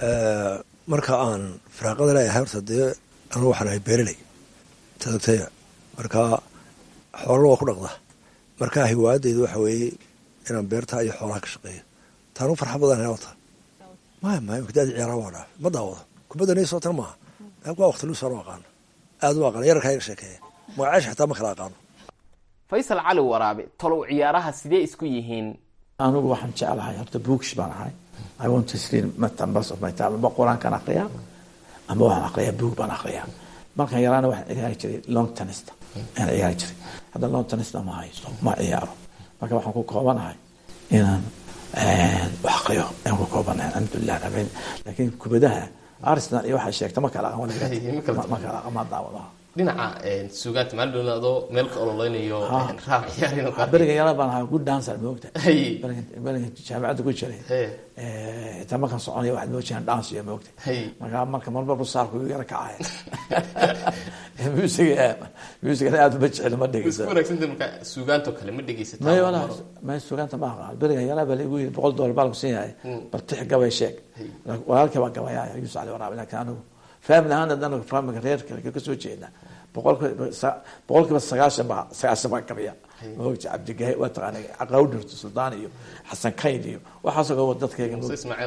marka aan firaaqada leeyahay horta dee anu waxaan ahay beereley tadogtaya marka xoolana waa ku dhaqda marka hiwaayadeydu waxa weeye inaan beertaa iyo xoolaha ka shaqeeyo taanu farxa badan helata maya maya daadi ciyaara waa dhaaf ma daawado kubadda nay soo tan maaha waa waqti luus anu aqaano aad u aqaano yararkaa iga sheekeeya magacaasha xitaa ma kala aqaano faysal cali waraabe tolow ciyaaraha sidee isku yihiin anigu waxaan jeclahay horta bookish baan ahay i want to read members of my time amba qur-aankaan aqriyaa amba waxaan aqriyaa book baan aqriyaa markaan yaraana waxaan ciyaari jiray long tenista ayaan ciyaari jiray hadda long tenista ma haysto ma ciyaaro marka waxaan ku koobanahay inaan wax aqriyo ayaan ku koobanahay alxamdulilah rabin laakiin kubadaha arsenal iyo waxay sheegta ma kala aqoon ma kala ma daawadaha dhinaca suugaanta maalin adoo meel ka ololeynayo raab ciyaar beriga yara baan ahaa good dancer moogta beriga jaamacadda ku jiray xitaa markaan soconaya waxaad moojiyaan dance iyo moogta marka marka marba rusaarku igu yara kacaya musiga musigana aad uma jecel ma dhegeysa suugaanto kale ma dhegeysata may walaa may suugaanta ma aqaan beriga yara baa laigu yiri boqol dollar baa lagu siin yahay bal tix gabay sheeg walaalkii baa gabayaya yuusuf cali waraabi laakiin anigu family ahaan haddana familka reerka ka soo jeeda boqolkiiba sagaashan baa sagaashan baa gabiya maogta cabdigahi waa taqaana caqawdhirto suldaan iyo xasan kayd iyo waxaasoo dadkayga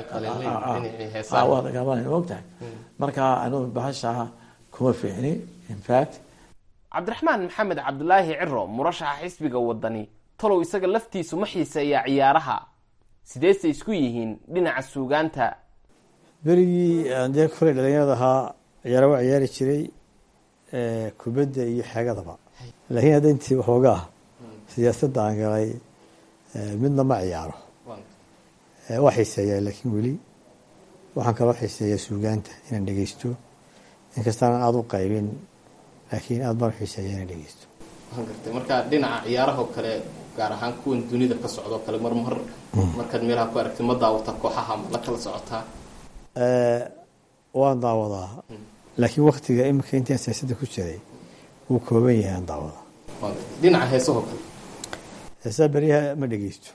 maogtahay marka anigu bahashaa kuma fiicni infact cabdiraxmaan maxamed cabdulaahi ciro murashaxa xisbiga wadani talow isaga laftiisu ma xiiseeyaa ciyaaraha sideese isku yihiin dhinaca suugaanta berigii aan dee koley dhalinyarada ahaa ciyaara waa ciyaari jiray kubadda iyo xeegadaba laakiin hadda intii waxoogaa siyaasadda aan galay midna ma ciyaaro waa xiiseeyaa laakiin weli waxaan kaloo xiiseeyaa suugaanta inaan dhegeysto inkastaanan aada u qaybin laakiin aada baan u xiiseeyaa inaan dhegeysto waan gartay marka dhinaca ciyaarahoo kale gaar ahaan kuwan dunida ka socdoo kale mar mar markaad meelaha ku aragtid ma daawata kooxaha ma la kala socotaa waan daawadaa laakiin waktiga iminka intaan siyaasadda ku jiray wuu kooban yahay aan daawadaa dhinaca heesahoo kale heesaha beryaha ma dhegeysto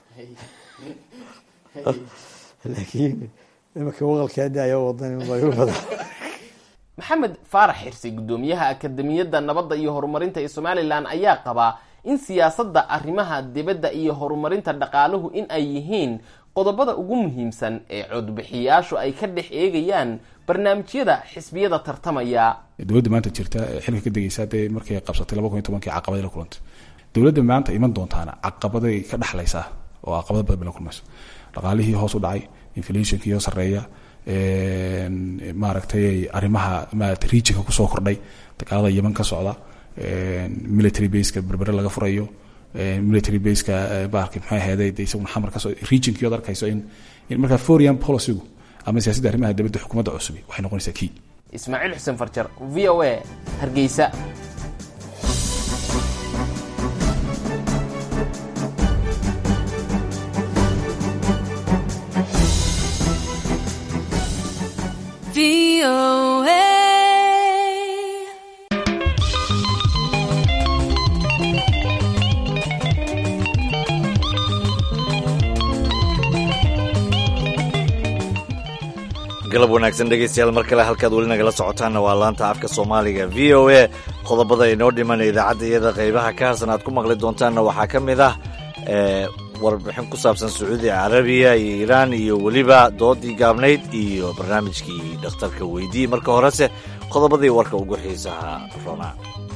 laakiin iminka waqalkaa daayo wadan baa igu badan maxamed faarax xirsi guddoomiyaha akademiyadda nabadda iyo horumarinta ee somalilan ayaa qabaa in siyaasadda arrimaha dibadda iyo horumarinta dhaqaaluhu in ay yihiin qodobada ugu muhiimsan ee codbixiyaashu ay ka dhex eegayaan barnaamijyada xisbiyada tartamaya dowladda maanta jirta xilka ka degeysa dee markay qabsatay laba kun iyo tobankii caqabada la kulantay dowladda maanta iman doontaana caqabaday ka dhexlaysaa oo caqabado badan bay la kulmayso dhaqaalihii hoos u dhacay inflationkii oo sarreeya maaragtay arrimaha maarata regionka kusoo kordhay dagaalada yeman ka socda military baseka berbere laga furayo military baseka baarki maxay aheeday de isaguna xamar kasoo regionkii ood arkayso in in markaa foreign policygu ama siyaasadda arrimaha dibadda xukuumadda cusubi waxay noqonaysaa key ismaaciil xuseen farjar v o a hargeysa galab wanaagsan dhegeystayaal mar kale halkaad weli nagala socotaanna waa laanta afka soomaaliga v o a qodobada inoo dhiman idaacadda iyada qaybaha ka harsan aad ku maqli doontaanna waxaa ka mid ah warbixin ku saabsan sacuudi carabiya iyo iiraan iyo weliba doodii gaabnayd iyo barnaamijkii dhakhtarka weydii marka horese qodobadii warka ugu xiisaha rona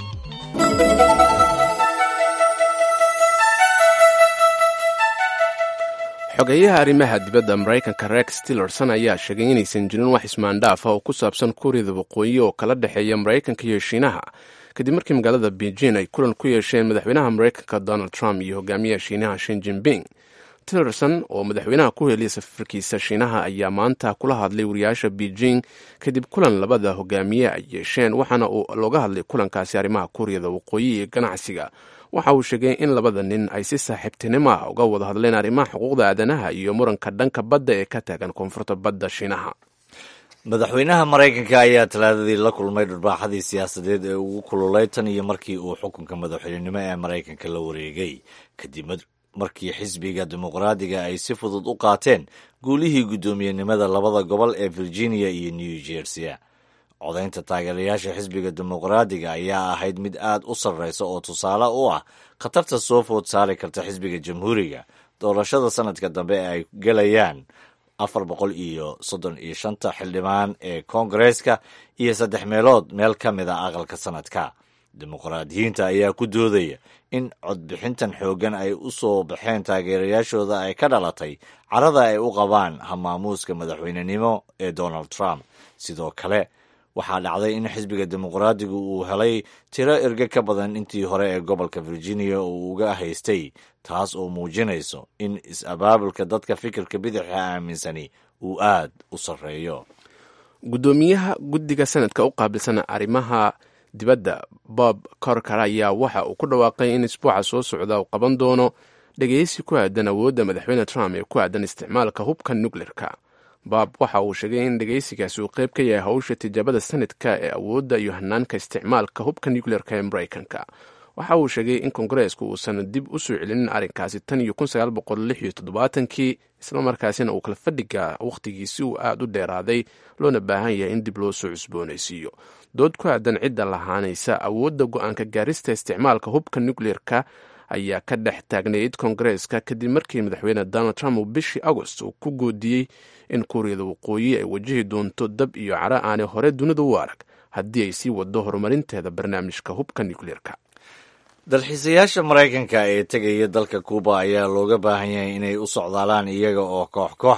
xogeyaha arrimaha dibadda maraykanka rex tillerson ayaa sheegay inaysan jirin wax ismaandhaafa oo ku saabsan kuuriyada waqooyi oo kala dhexeeya maraykanka iyo shiinaha kadib markii magaalada beijing ay kulan ku yeesheen madaxweynaha maraykanka donald trump iyo hogaamiyaha shiinaha shin jinping tillerson oo madaxweynaha ku heliya safarkiisa shiinaha ayaa maanta kula hadlay wariyaasha beijing kadib kulan labada hogaamiye ay yeesheen waxaana uu looga hadlay kulankaasi arrimaha kuuriyada waqooyi iyo ganacsiga waxa uu sheegay in labada nin ay si saaxiibtinimo ah uga wada hadleen arrimaha xuquuqda aadanaha iyo muranka dhanka badda ee ka taagan koonfurta badda shiinaha madaxweynaha maraykanka ayaa talaadadii la kulmay dhurbaaxadii siyaasadeed ee ugu kululay tan iyo markii uu xukunka madaxweynenimo ee maraykanka la wareegay kadib markii xisbiga dimuqraadiga ay si fudud u qaateen guulihii guddoomiyenimada labada gobol ee virginia iyo new jersey codaynta taageerayaasha xisbiga dimuqraadiga ayaa ahayd mid aad u sarreysa oo tusaale u ah khatarta soo food saari karta xisbiga jamhuuriga doorashada sanadka dambe ee ay gelayaan afar boqol iyo soddon iyo shanta xildhibaan ee koongareeska iyo saddex meelood meel ka mid a aqalka sanadka dimuqraadiyiinta ayaa ku doodaya in codbixintan xooggan ay u soo baxeen taageerayaashooda ay ka dhalatay carada ay u qabaan hamaamuuska madaxweynenimo ee donald trump sidoo kale waxaa dhacday in xisbiga dimuqraadigu uu helay tiro erge ka badan intii hore ee gobolka virginia uu uga haystay taas oo muujinayso in is-abaabulka dadka fikirka bidaxa aaminsani uu aad u sarreeyo guddoomiyaha guddiga sanadka u qaabilsan arrimaha dibadda bob corker ayaa waxa uu ku dhawaaqay in isbuuca soo socda uu qaban doono dhegeysi ku aadan awoodda madaxweyne trump ee ku aadan isticmaalka hubka nukleerka bob waxa uu sheegay in dhegeysigaasi uu qayb ka yahay howsha tijaabada sanadka ee awoodda iyo hanaanka isticmaalka hubka nukleerka ee maraykanka waxa uu sheegay in kongareesku uusan dib u soo celinin arrinkaasi tan iyo kun sagaal boqol lix iyo toddobaatankii islamarkaasina uu kala fadhiga wakhtigiisi uu aada u dheeraaday loona baahan yahay in dib loo soo cusboonaysiiyo dood ku aadan cidda lahaanaysa awoodda go-aanka gaarista isticmaalka hubka nukleerka ayaa ka dhex taagnayd kongareeska kadib markii madaxweyne donald trump uu bishii agost uu ku goodiyey in kuuriyada waqooyi ay wajihi doonto dab iyo cara aanay hore dunida u arag haddii ay sii wado horumarinteeda barnaamijka hubka nukleerka dalxiisayaasha maraykanka ee tegaya dalka kuuba ayaa looga baahan yahay inay u socdaalaan iyaga oo koox koox ah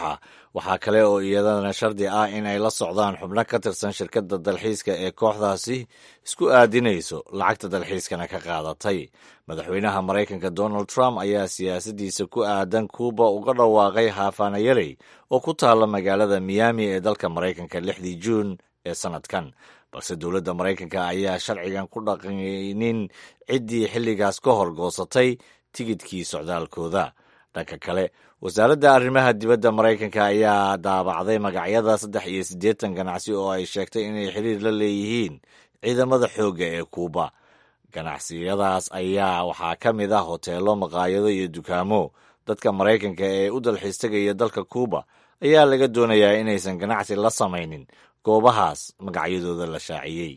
waxaa kale oo iyadana shardi ah in ay la socdaan xubno ka tirsan shirkadda dalxiiska ee kooxdaasi isku aadinayso lacagta dalxiiskana ka qaadatay madaxweynaha maraykanka donald trump ayaa siyaasaddiisa ku aadan kuuba uga dhawaaqay haafaanayarey oo ku taalla magaalada miami ee dalka maraykanka lixdii juun ee sannadkan balse dowladda maraykanka ayaa sharcigan ku dhaqaynin ciddii xilligaas ka hor goosatay tigidkii socdaalkooda dhanka kale wasaaradda arrimaha dibadda maraykanka ayaa daabacday magacyada saddex iyo siddeetan ganacsi oo ay sheegtay inay xiriir la leeyihiin ciidamada xoogga ee kuuba ganacsiyadaas ayaa waxaa ka mid ah hoteelo maqaayado iyo dukaamo dadka maraykanka ee u dalxiis tegaya dalka kuuba ayaa laga doonayaa inaysan ganacsi la samaynin goobahaas magacyadooda la shaaciyey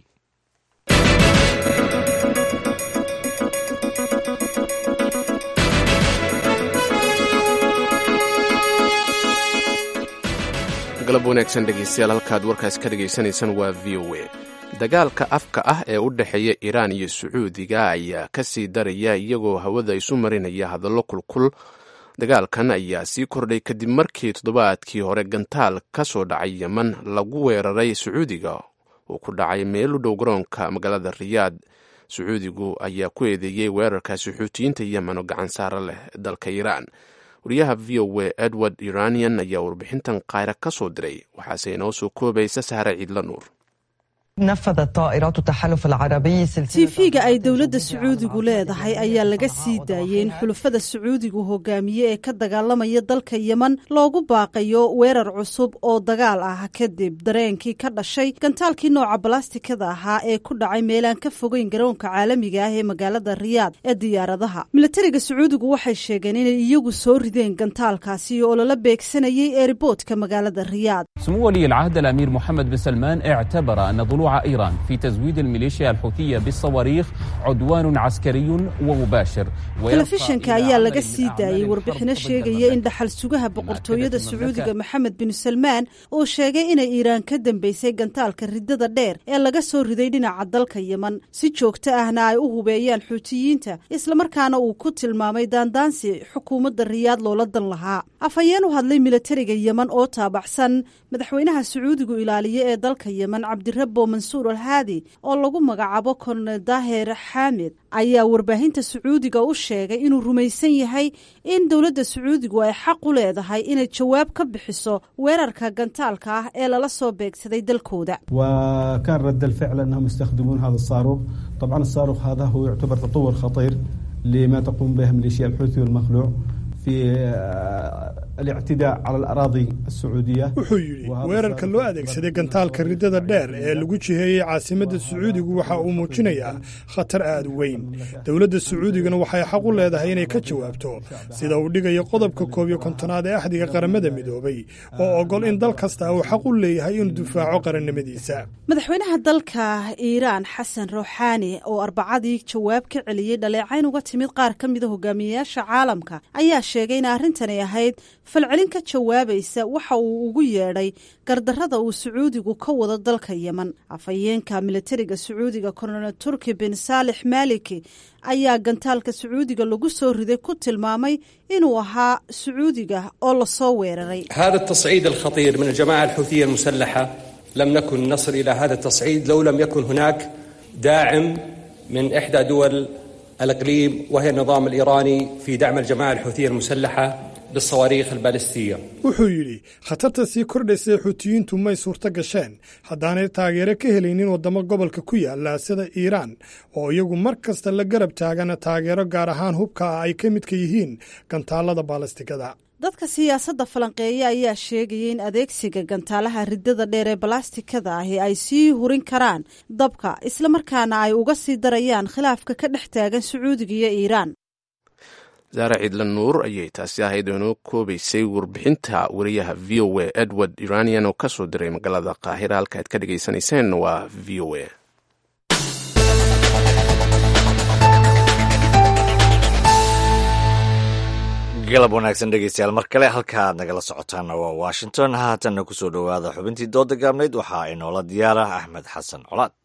galab wanaagsan dhegeystayaal halkaad warkaas ka dhegaysanaysaan waa v o a dagaalka afka ah ee u dhexeeya iiraan iyo sacuudiga ayaa ka sii daraya iyagoo hawada isu marinaya hadallo kulkul dagaalkan ayaa sii kordhay kadib markii toddobaadkii hore gantaal ka soo dhacay yeman lagu weeraray sacuudiga uu ku dhacay meel u dhow garoonka magaalada riyaad sacuudigu ayaa ku eedeeyey weerarkaasi xuutiyiinta yemen oo gacan saara leh dalka iiraan wariyaha v o a edward iranian ayaa warbixintan kaayra ka soo diray waxaase inoo soo koobaysa sahre ciidla nuur tiifiga ay dowladda sacuudigu leedahay ayaa laga sii daayey in xulufada sacuudigu hogaamiye ee ka dagaalamaya dalka yeman loogu baaqayo weerar cusub oo dagaal ah kadib dareenkii ka dhashay gantaalkii nooca balastikada ahaa ee ku dhacay meelaan ka fogeyn garoonka caalamiga ah ee magaalada riyaad ee diyaaradaha milatariga sacuudigu waxay sheegeen inay iyagu soo rideen gantaalkaasi oo lala beegsanayay eeriboodka magaalada riyaad سمو ولي العهد الأمير محمد بن سلمان اعتبر أن طلوع إيران في تزويد الميليشيا الحوثية بالصواريخ عدوان عسكري ومباشر telefishanka ayaa laga sii daayey warbixino sheegaya in dhaxal sugaha boqortooyada sacuudiga maxamed bin salmaan uu sheegay inay iiraan ka dambeysay gantaalka ridada dheer ee laga soo riday dhinaca dalka yeman si joogto ahna ay u hubeeyaan xuutiyiinta islamarkaana uu ku tilmaamay daandaansi xukuumadda riyaad loola dan lahaa afhayeen u hadlay milatariga yeman oo taabacsan madaxweynaha sacuudigu ilaaliye ee dalka yeman cabdirabo mansuur alhaadi oo lagu magacaabo kolonel daahir xaamid ayaa warbaahinta sacuudiga u sheegay inuu rumaysan yahay in dowladda sacuudigu ay xaq u leedahay inay jawaab ka bixiso weerarka gantaalka ah ee lala soo beegsaday dalkooda وكان رد الفعل أنهم يستخدمون هذا الصاروخ طبعا الصاروخ هذا هو يعتبر تطور خطير لما تقوم به ميليشيا الحوثي والمخلوع في الاعتداء على الأراضي السعودية wuxuu yidhi weerarka loo adeegsaday gantaalka ridada dheer ee lagu jiheeyey caasimadda sacuudigu waxa uu muujinayaa khatar aad u weyn dowladda sacuudigana waxay xaq u leedahay inay ka jawaabto sida uu dhigayo qodobka koob iyo kontonaad ee axdiga qaramada midoobay oo ogol in dal kasta uu xaq u leeyahay inuu difaaco qarannimadiisa madaxweynaha dalka iiraan xasan ruuxaani oo arbacadii jawaab ka celiyey dhaleecayn uga timid qaar ka mida hogaamiyeyaasha caalamka ayaa sheegay in arrintani ahayd falcelin ka jawaabaysa waxa uu ugu yeedhay gardarrada uu sacuudigu ka wado dalka yeman afhayeenka militariga sacuudiga kolonel turki bin saalix maaliki ayaa gantaalka sacuudiga lagu soo riday ku tilmaamay inuu ahaa sacuudiga oo lasoo weeraray هذا التصعيد الخطير من الجماعة الحوثية المسلحة لم نكن نصل إلى هذا التصعيد لو لم يكن هناك داعم من إحدى دول الإقليم وهي النظام الإيراني في دعم الجماعة الحوثية المسلحة بالصواريخ البالستية wuxuu yidhi khatarta sii kordhaysay xuutiyiintu may suurto gasheen haddaanay taageero ka helaynin waddamo gobolka ku yaala sida iiraan oo iyagu mar kasta la garab taagana taageero gaar ahaan hubka ah ay ka midka yihiin gantaalada baalastikada dadka siyaasadda falanqeeya ayaa sheegaya in adeegsiga gantaalaha ridada dheer ee balastikada ahi ay sii hurin karaan dabka islamarkaana ay uga sii darayaan khilaafka ka dhex taagan sacuudiga iyo iiraan saare ciidla nuur ayay taasi ahayd oo inoo koobaysay warbixinta wariyaha v o a edward iranian oo ka soo diray magaalada qaahira halka aad ka dhagaysanayseen waa v o a galab wanaagsan dhegeystayaal mar kale halka aad nagala socotaanna waa washington haatanna ku soo dhowaada xubintii dooda gaabnayd waxaa inoola diyaara axmed xasan colaad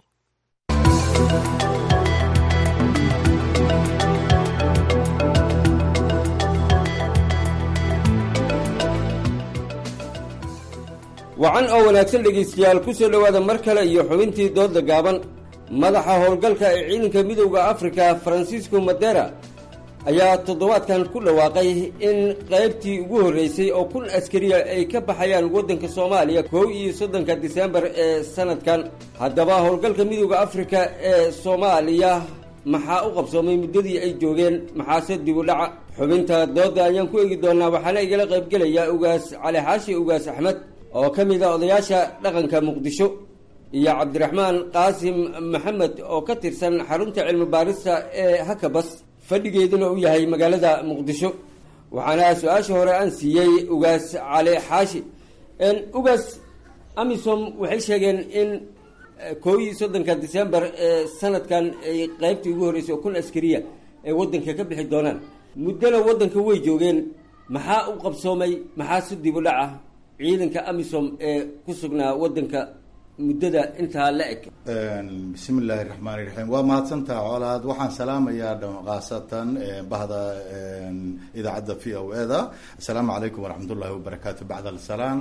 wacan oo wanaagsan dhegaystayaal ku soo dhowaada mar kale iyo xubintii doodda gaaban madaxa howlgalka ee ciidanka midowda afrika faransiisco madera ayaa toddobaadkan ku dhawaaqay in qaybtii ugu horreysay oo kun askariya ay ka baxayaan waddanka soomaaliya kow iyo soddonka disembar ee sanadkan haddaba howlgalka midowda afrika ee soomaaliya maxaa u qabsoomay muddadii ay joogeen maxaase dib u dhaca xubinta doodda ayaan ku eegi doonaa waxaana igala qaybgelayaa ugaas cali xaashi ugaas axmed oo ka mid a odayaasha dhaqanka muqdisho iyo cabdiraxmaan qaasim maxamed oo ka tirsan xarunta cilmi baarista ee hakabas fadhigeeduna u yahay magaalada muqdisho waxaana su-aasha hore aan siiyey ugaas cali xaashi ugaas amisom waxay sheegeen in koo iyo soddonka december ee sanadkan ay qaybtii ugu horreysay oo kun askariya ay waddanka ka bixi doonaan muddona waddanka way joogeen maxaa u qabsoomay maxaa si dib u dhaca ciidanka amisom ee ku sugnaa waddanka muddada intaa la eg bismi illaahi raxmaani raxiim waa mahadsantaha colaad waxaan salaamayaa khaasatan bahda idaacadda v o e da assalaamu calaykum waraxmat ullahi wabarakaatu bacd alsalaam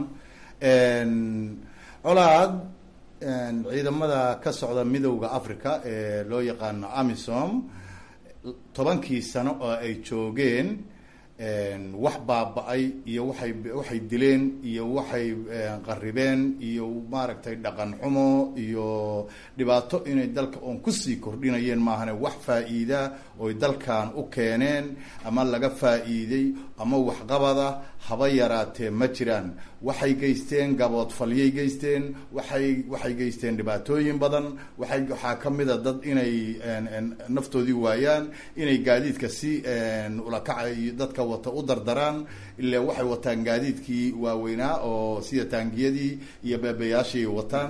colaad ciidamada ka socda midowda africa ee loo yaqaano amisom tobankii sano oo ay joogeen wax baaba-ay iyo waxay waxay dileen iyo waxay qaribeen iyo maaragtay dhaqan xumo iyo dhibaato inay dalka oon kusii kordhinayeen maahane wax faa-iida oy dalkan u keeneen ama laga faa-iiday ama waxqabada haba yaraatee ma jiraan waxay geysteen gaboodfalyay geysteen waxay waxay geysteen dhibaatooyin badan waxay waxaa kamid a dad inay naftoodii waayaan inay gaadiidka si ulakaca iyo dadka wata u dardaraan ilaa waxay wataan gaadiidkii waaweynaa oo sida taangiyadii iyo beebeyaashii wataan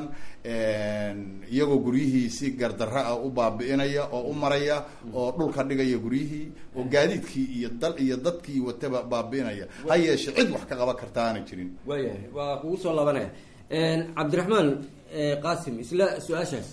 iyagoo guryihii si gardarra ah u baabi'inaya oo u maraya oo dhulka dhigaya guryihii oo gaadiidkii iyo dal iyo dadkii wataba baabi'inaya ha yeeshe cid wax ka qaban karta aanay jirin waayahay waa kugu soo laabanaya cabdiraxmaan qaasim isla su-aashaas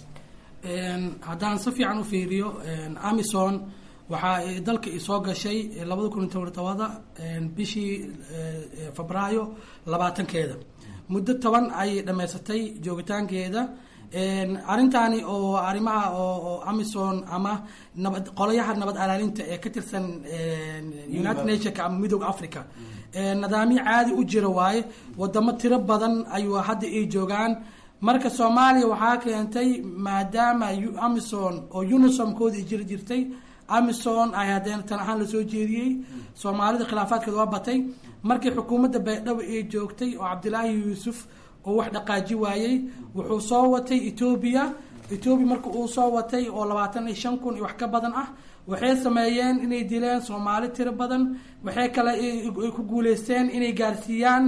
haddaan si fiican u fiiriyo amison waxaa dalka soo gashay labada kun iyo toban tobada bishii febraayo labaatankeeda muddo toban ayay dhammaysatay joogitaankeeda arrintaani oo arrimaha oo amison ama nabad qolayaha nabad alaalinta ee ka tirsan united nationka ama midooda africa nidaamyo caadi u jira waaye wadamo tiro badan ayuu hadda ay joogaan marka soomaaliya waxaa keentay maadaama amison oo unisomkoodi jiri jirtay amison ay haddeen tan ahaan lasoo jeediyey soomaalida khilaafaadkeeda waa batay markii xukuumadda baydhabo ay joogtay oo cabdilaahi yuusuf oo wax dhaqaaji waayey wuxuu soo watay etoobiya etoobiya marka uu soo watay oo labaatan iyo shan kun iyo wax ka badan ah waxay sameeyeen inay dileen soomaali tiro badan waxay kale ay ku guuleysteen inay gaarsiiyaan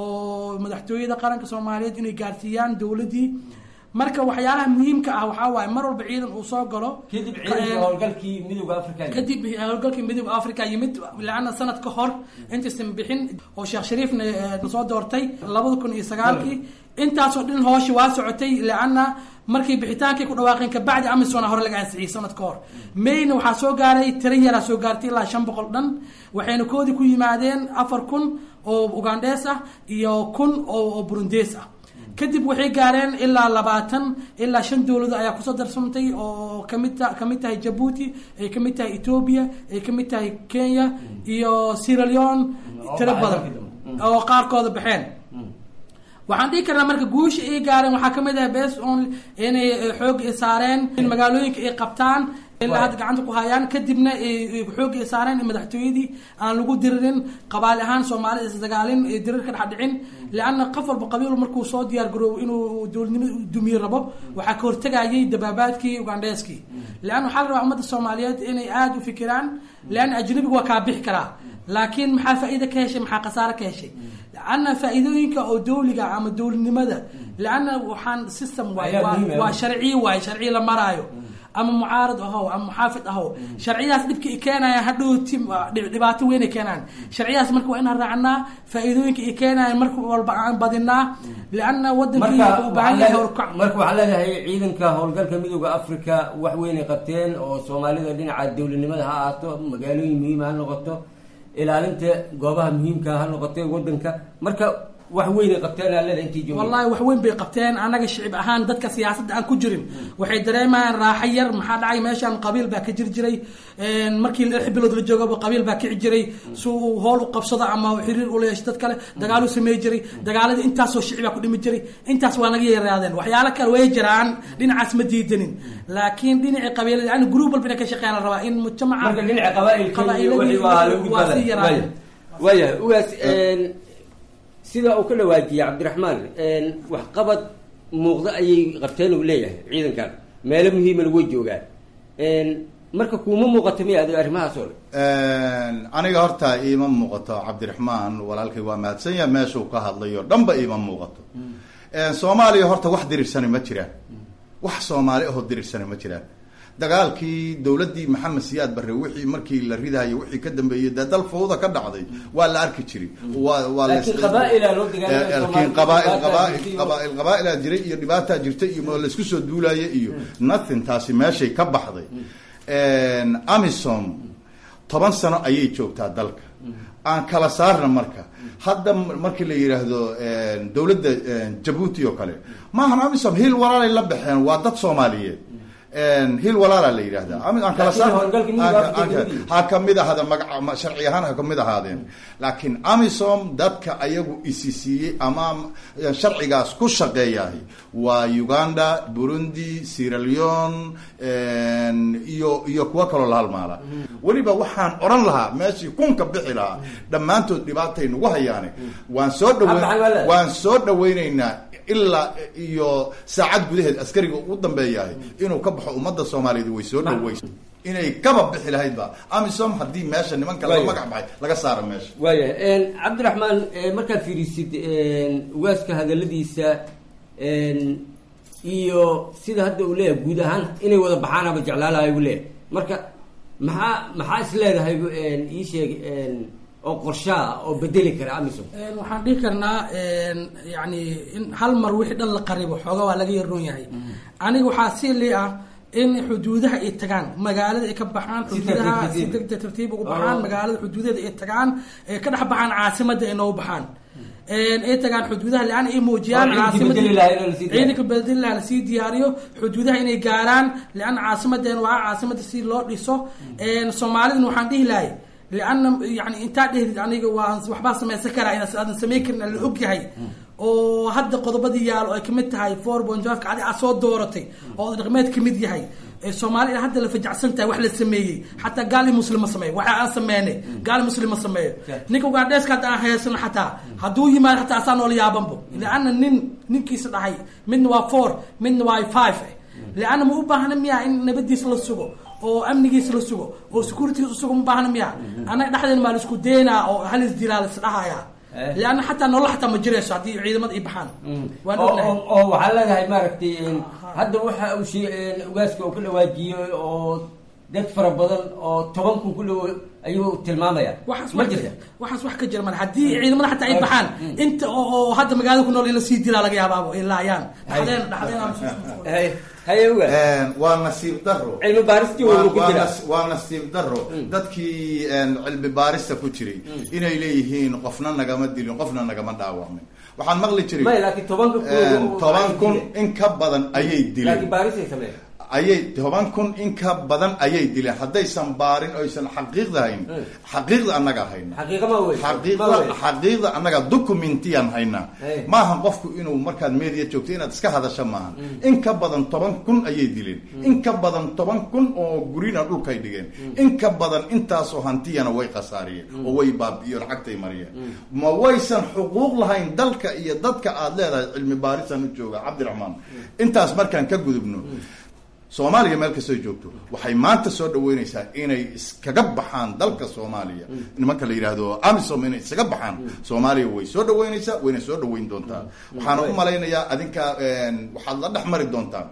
oo madaxtooyada qaranka soomaaliyeed inay gaarsiiyaan dowladdii marka waxyaalaha muhiimka ah waxaa waaye mar walba ciidan uu soo galo kadib ciidanka howlgalkii midowda africa kadib howlgalkii midowda africa yimid laana sanad ka hor intaysan bixin oo sheekh shariifna soo doortay labada kun iyo sagaalkii intaasoo dhan hooshi waa socotay laana markii bixitaankii ku dhawaaqeen kabacdi amisona hore laga ansixiyey sanad ka hor mayna waxaa soo gaaray tiro yaraa soo gaartay ilaa shan boqol dhan waxayna koodii ku yimaadeen afar kun oo ugandhees ah iyo kun oo burundees ah kadib waxay gaareen ilaa labaatan ilaa shan dowlado ayaa kusoo darsantay oo kamid kamid tahay jabuuti ay kamid tahay ethoobia ay kamid tahay kenya iyo sierra leone tiro badan oo qaarkooda baxeen waxaan dhihi karnaa marka guusha ay gaareen waxaa kamid ah bes on inay xoog saareen in magaalooyinka ay qabtaan ilaa hadda gacanta ku hayaan kadibna xoog ay saareen in madaxtooyadii aan lagu diririn qabaali ahaan soomaalida isdagaalin dirir ka dhex dhicin leanna qof walba qabiil markuu soo diyaar garoobo inuu dowladnimada dumiye rabo waxaa ka hortegayay dabaabaadkii ugandheeskii leanna waxaa la rabaa ummadda soomaaliyeed inay aada u fikiraan leanna ajnabigu waa kaa bixi karaa laakiin maxaa faa-iida ka heshay maxaa khasaare ka heshay leanna faa-iidooyinka oo dowliga ama dowladnimada leanna waxaan system waay waa sharciye waay sharciye la maraayo ama mucaarad ahow ama muxaafid ahow sharciyadaas dhibka i keenaya hadhowti dhibaato weyn ay keenaan sharciyadaas marka waa inaan raacnaa faa-iidooyinka i keenayan marka walba aan badinaa lianna wadankii u baahan yahay horkac marka waxaa leedahay ciidanka howlgalka midooda africa wax weynay qabteen oo soomaalida dhinaca dowladnimada ha ahaato magaalooyin muhiima ha noqoto ilaalinta goobaha muhiimka ha noqoto wadanka marka wax weyn ay qabteen aalada intii joogeen wallahi wax weyn bay qabteen anaga shicib ahaan dadka siyaasadda aan ku jirin waxay dareemayaan raaxo yar maxaa dhacay meeshaan qabiil baa ka jiri jiray markii lix bilood la joogaba qabiil baa kici jiray si uu hool u qabsado ama xiriir ula yeesho dad kale dagaalu samey jiray dagaaladii intaasoo shicib baa ku dhimi jiray intaas waa naga yaraadeen waxyaalo kale way jiraan dhinacaas ma diidanin laakiin dhinacii qabiilada yani group walba inay ka shaqeeyaan la rabaa in mujtamaca marka dhinaca qabaailka iyo wixii waa lagu waa sii yaraadeen waayahay ugaas sida uu ka dhawaajiyey cabdiraxmaan waxqabad muuqda ayay qabteen uu leeyahay ciidankan meelo muhiimana way joogaan marka kuuma muuqato miya adigo arrimahaas oo dhan aniga horta iima muuqato cabdiraxmaan walaalkay waa mahadsan yahay meeshuu ka hadlayo dhanba iima muuqato soomaaliya horta wax dirirsani ma jiraan wax soomaali ahoo dirirsani ma jiraan dagaalkii dowladdii maxamed siyaad barre wixii markii la ridayo wixii ka dambeeyey dee dal fawda ka dhacday waa la arki jiray waa waa laakiin qabaailaa loo dagaalamay laakiin qabaail qabaail qabaail qabaailaa jiray iyo dhibaataa jirtay iyo laisku soo duulaya iyo nothing taasi meeshay ka baxday amisom toban sano ayay joogtaa dalka aan kala saarna marka hadda markii la yidhaahdo dowladda jabuuti oo kale maahan amisom hiil walaalay la baxeen waa dad soomaaliyeed hiil walaala la yidhahda aan kala saar ha kamid ahada maga sharci ahaan ha kamid ahaadeen laakiin amisom dadka ayagu isi siiyey ama sharcigaas ku shaqeeyahay waa uganda burundi sierra leone iyo iyo kuwo kaloo la halmaala weliba waxaan odhan lahaa meeshii kunka bixi lahaa dhammaantood dhibaatay nagu hayaane waan soo dhaweyn waan soo dhaweyneynaa ilaa iyo saacad gudaheed askariga u dambeeyahay inuu ka baxo ummadda soomaaliyeed way soo dhaweysa inay kaba bixi lahaydba amisom haddii meesha nimanka laga magac baxay laga saaro meesha waayahay cabdiraxmaan markaad fiirisid ugaaska hadaladiisa iyo sida hadda uu leeyahay guud ahaan inay wada baxaan ama jeclaalahay uu leeyahay marka maxaa maxaa is leedahay ii sheeg oo qorshaa oo bedeli kara amisom waxaan dhihi karnaa yani in hal mar wixii dhan la qaribo xooga waa laga yaroon yahay aniga waxaa si li ah in xuduudaha ay tagaan magaalada ay ka baxaan xuduudaha si degdeg tartiib ugu baxaan magaalada xuduudeeda ay tagaan ay ka dhex baxaan caasimada ay noogu baxaan ay tagaan xuduudaha leana ay muujiyaan ciidanka bedeli lahaa lasii diyaariyo xuduudaha inay gaaraan leana caasimaden waa caasimada si loo dhiso soomaalidana waxaan dhihi lahay leana yani intaa dhehdid aniga waa waxbaa samaysan karaa ina aadan samayn karin la og yahay oo hadda qodobadii yaalo ay kamid tahay four bonjofka adi aad soo dooratay oo dhaqmeed kamid yahay soomaalida hadda la fajacsan tahay wax la sameeyey xataa gaali muslim ma sameeyo waxa aan sameynay gaali muslim ma sameeyo ninka ugaadheeska hadda aan haysano xataa hadduu yimaado xataa asaa noola yaabanbo leana nin ninkiisa dhahay midna waa four midna waa five leana ma u baahna miya in nabadiisa la sugo oo amnigiisa la sugo oo securitygiisa usugo ma baahna miya annaga dhexdeena maa la isku deynaa oo hal isdilaa la isdhahaya leanna xataa nolol xataa ma jirayso haddii ciidamada ay baxaan waan ognahay oo waxaa leedahay maaragtay hadda waxa uu shee ugaaska uu ka dhawaajiyey oo dad fara badan oo toban kun ku dhow ayuu tilmaamaya waxaas ma wax jirta waxaas wax ka jira man haddii ciidamada xataa ay baxaan inta oo oo hadda magaalada ku nool in la sii dilaa laga yaabaabo ay laayaan dhaxdeen dhaxdeen haye ugaas waa nasiib daro cilmi baaristii waa ku jira waa nasiib daro dadkii cilmi baarista ku jiray inay leeyihiin qofna nagama dilin qofna nagama dhaawacmin waxaan maqli jiray may laakiin tobanka kun toban kun in ka badan ayay dileen laakiin baarisay sameeya ayay toban kun in ka badan ayay dileen haddaysan baarin oysan xaqiiqda hayn xaqiiqda annaga hayna xaqiiqa ma wey xaqiiqda xaqiiqda annaga documentiyan haynaa maahan qofku inuu markaad media joogto inaad iska hadasho maahan in ka badan toban kun ayay dileen in ka badan toban kun oo gurina dhulkay dhigeen in ka badan intaasoo hantiyana way khasaariyeen oo way baabi'iyo lacagtay mariyeen ma waysan xuquuq lahayn dalka iyo dadka aad leedahay cilmi baarisan u jooga cabdiraxmaan intaas markaan ka gudubno soomaaliya meel kastoo joogto waxay maanta soo dhaweyneysaa inay iskaga baxaan dalka soomaaliya nimanka la yidhaahdo amisom inay iskaga baxaan soomaaliya way soo dhaweyneysaa wayna soo dhaweyn doontaa waxaana u malaynayaa adinka waxaad la dhex mari doontaa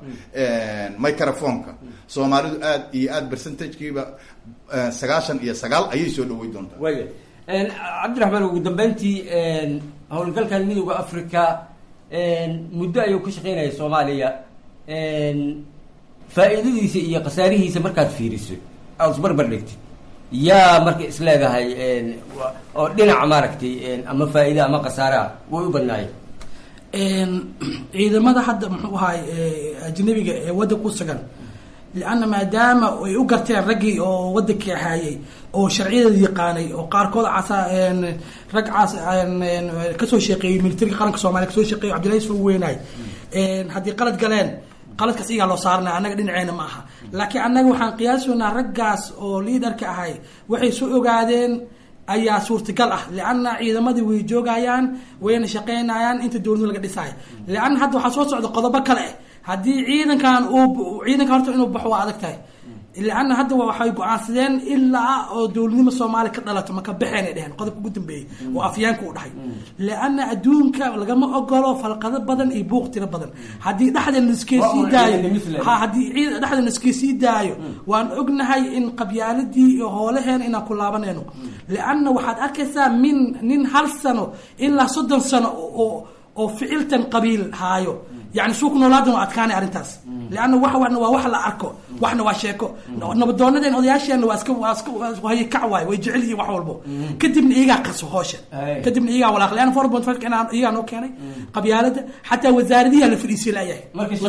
microfonka soomaalidu aad iyo aad percentagekiiba sagaashan iyo sagaal ayay soo dhaweyn doontaa waya cabdiraxmaan ugu dambeyntii howlgalkan midooda africa muddo ayuu ka shaqeynaya soomaaliya faa'iidadiisa iyo khasaarihiisa markaad fiiriso aada isbarbar dhigtid yaa marka isleedahay oo dhinaca maaragtay ama faa'iida ama khasaara way u badnaayeen ciidamada hadda muxuu ahaay ajnabiga ee waddanka ku sugan lianna maadaama ay u garteen raggii oo waddankii ahaayey oo sharciyadeeda yaqaanay oo qaarkood casa rag cas kasoo shaqeeyey militariga qaranka soomaliya kasoo shaqeeyey cabdillahi isfa weynaay haddii qalad galeen qaladkaas iyagaa loo saaranaya annaga dhinaceena ma aha laakiin annaga waxaan qiyaasoonaa raggaas oo liidarka ahay waxay soo ogaadeen ayaa suurtagal ah lianna ciidamadii way joogayaan wayna shaqeynayaan inta dowladu laga dhisaayo lianna hadda waxaa soo socda qodobo kale ah haddii ciidankan uu ciidanka horta inuu baxo waa adag tahay lianna hadda waxay go-aansadeen ilaa oo dowladnimo soomaaliya ka dhalato maka baxeen ay dheheen qodobka ugu dambeeyey oo afyaanka u dhahay lianna adduunka lagama ogolo falqado badan iyo buuq tiro badan haddii dhexda laskesii daayo ha haddii ciid dhexda laskesii daayo waan ognahay in qabyaaladii iyo hoolaheen inaan ku laabanayno lianna waxaad arkaysaa min nin hal sano ilaa soddon sano oo oo ficiltan qabiil haayo yani suuku noolaadan waa adkaanay arrintaas leanna wax wana waa wax la arko waxna waa sheeko nabadoonadeen odayaasheenna waa iska waa iska haye kac waay way jecel yihiin wax walbo kadibna iyagaa qaso hoosha kadibna iyagaa walaaq leanna four point five iyagaa noo keenay qabyaalada xataa wasaaradiyaa la fadhiisay laayahay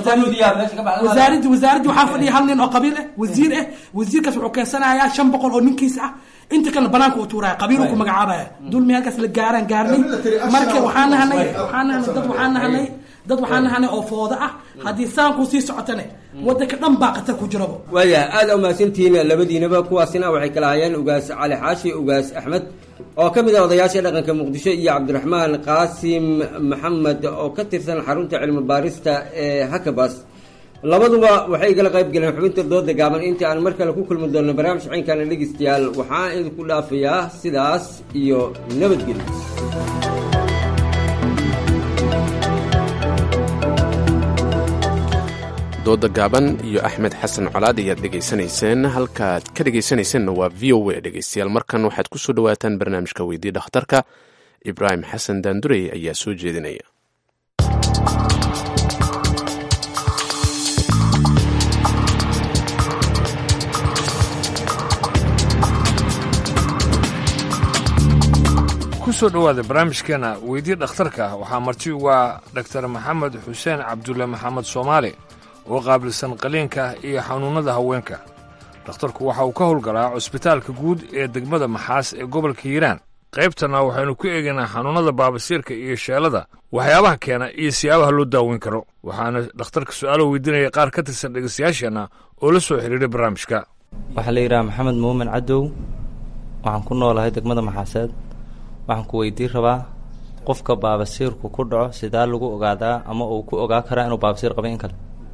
wasaaraddi wasaaraddi waxaa fadhiya hal nin oo qabiil ah wasiir ah wasiirkaas wuxuu keensanayaa shan boqol oo ninkiis ah inta kalena banaanka u tuuraya qabiil ku magacaabaya dulmi halkaas la gaaraan gaarnay marka waxaan nahanay waxaan nahanay dad waxaan nahanay dad waxaan nahanay oo fooda ah haddii saanku sii socotane wadanka dhan baa qatar ku jiraba waaya aada umahadsantihiin labadiinaba kuwaasina waxay kala hayeen ugaas cali xaashi ugaas axmed oo ka mid ah odayaasha dhaqanka muqdisho iyo cabdiraxmaan qaasim maxamed oo ka tirsan xarunta cilmi baarista ee hakabas labaduba waxay igala qayb galeen xubinta dooda gaaban intii aan mar kale ku kulmi doonno barnaamij ciinkana dhegeystayaal waxaan idinku dhaafayaa sidaas iyo nabadgelyo dooda gaaban iyo axmed xasan colaad ayaad dhegaysanayseen halkaad ka dhegaysanayseena waa v o a dhegaystayaal markan waxaad ku soo dhowaataan barnaamijka weydii dhakhtarka ibraahim xasan daandurey ayaa soo jeedinaya kusoo dhowaada barnaamijkeena weydii dhakhtarka waxaa marti uga dhaktar maxamed xuseen cabdulle maxamed soomaali oo qaabilsan qaliinka iyo xanuunnada haweenka dhakhtarku waxa uu ka howlgalaa cusbitaalka guud ee degmada maxaas ee gobolka hiiraan qaybtana waxaynu ku eegaynaa xanuunnada baabasiirka iyo sheelada waxyaabaha keena iyo siyaabaha loo daaweyn karo waxaana dhakhtarka su-aalo weydiinaya qaar ka tirsan dhegaystayaasheenna oo la soo xidhiiray barnaamijka waxaa la yidhaha maxamed muumin cadow waxaan ku noolahay degmada maxaaseed waxaan ku weydiin rabaa qofka baabasiirku ku dhaco sidaa lagu ogaadaa ama uu ku ogaa karaa inuu baabasiir qabay in kale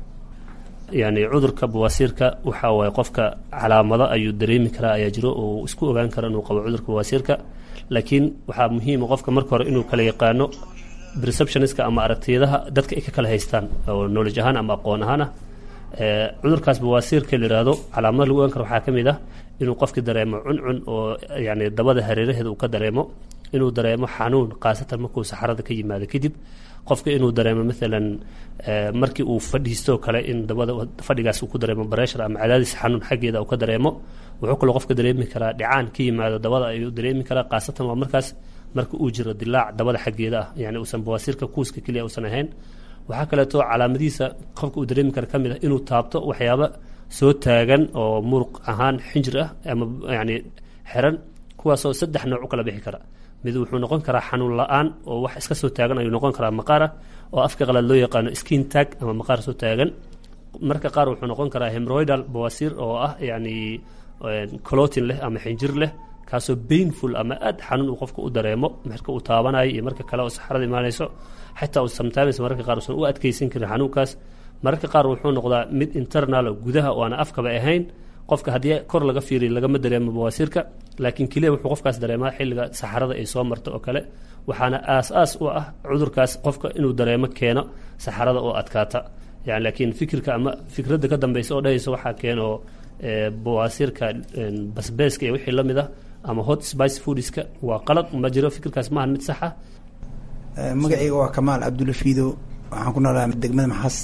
yacni cudurka bawaasiirka waxa waaye qofka calaamado ayuu dareemi karaa ayaa jiro oo isku ogaan kara inuu qabo cudurka bawaasiirka laakiin waxaa muhiima qofka marka hore inuu kala yaqaano perceptioniska ama aragtiyadaha dadka ay ka kala haystaan oo knowledge ahaan ama aqoon ahaan ah cudurkaas bawaasiirka la yidhaahdo calaamada lagu ogaan karo waxaa ka mid ah inuu qofki dareemo cuncun oo yani dabada hareeraheeda uu ka dareemo inuu dareemo xanuun khaasatan markuu saxarada ka yimaado kadib qofka inuu dareemo maalan markii uu fadhiistoo kale in dabada fadhigaas uu ku dareemo bareshar ama cadaadis xanuun xaggeeda uu ka dareemo wuxuu kaloo qofka dareemi karaa dhicaan ka yimaado dabada ayuu dareemi karaa khaasatan waa markaas marka uu jiro dilaac dabada xaggeeda ah yani uusan bawaasiirka kuuska keliya uusan ahayn waxaa kaleeto calaamadihiisa qofka uu dareemi kara ka mid ah inuu taabto waxyaaba soo taagan oo muruq ahaan xinjir ah ama yani xiran kuwaasoo saddex nooc u kala bixi kara mid wuxuu noqon karaa xanuun la-aan oo wax iska soo taagan ayuu noqon karaa maqaar ah oo afka qalaad loo yaqaano skin tag ama maqaar soo taagan marka qaar wuxuu noqon karaa hemroidal bawasiir oo ah yani colotin leh ama xinjir leh kaasoo painful ama aad xanuun uu qofka u dareemo marka uu taabanayo iyo marka kale oo saxarada imaanayso xataa uu sometimes mararka qaar uusan u adkeysan karin xanuunkaas mararka qaar wuxuu noqdaa mid internal gudaha oo aan afkaba ahayn qofka haddii kor laga fiiriyo lagama dareemo bawaasiirka laakiin keliya wuxuu qofkaas dareemaa xilliga saxarada ay soo marto oo kale waxaana aas-aas u ah cudurkaas qofka inuu dareemo keeno saxarada oo adkaata yani laakiin fikirka ama fikradda ka dambeysa oo dhahaysa waxaa keeno bawaasiirka basbeeska iyo wixii la mid ah ama hot spice foodiska waa qalad ma jiro fikirkaas maaha mid sax ah magacayga waa kamaal cabdulla fiido waxaan ku noolahay degmada maxaas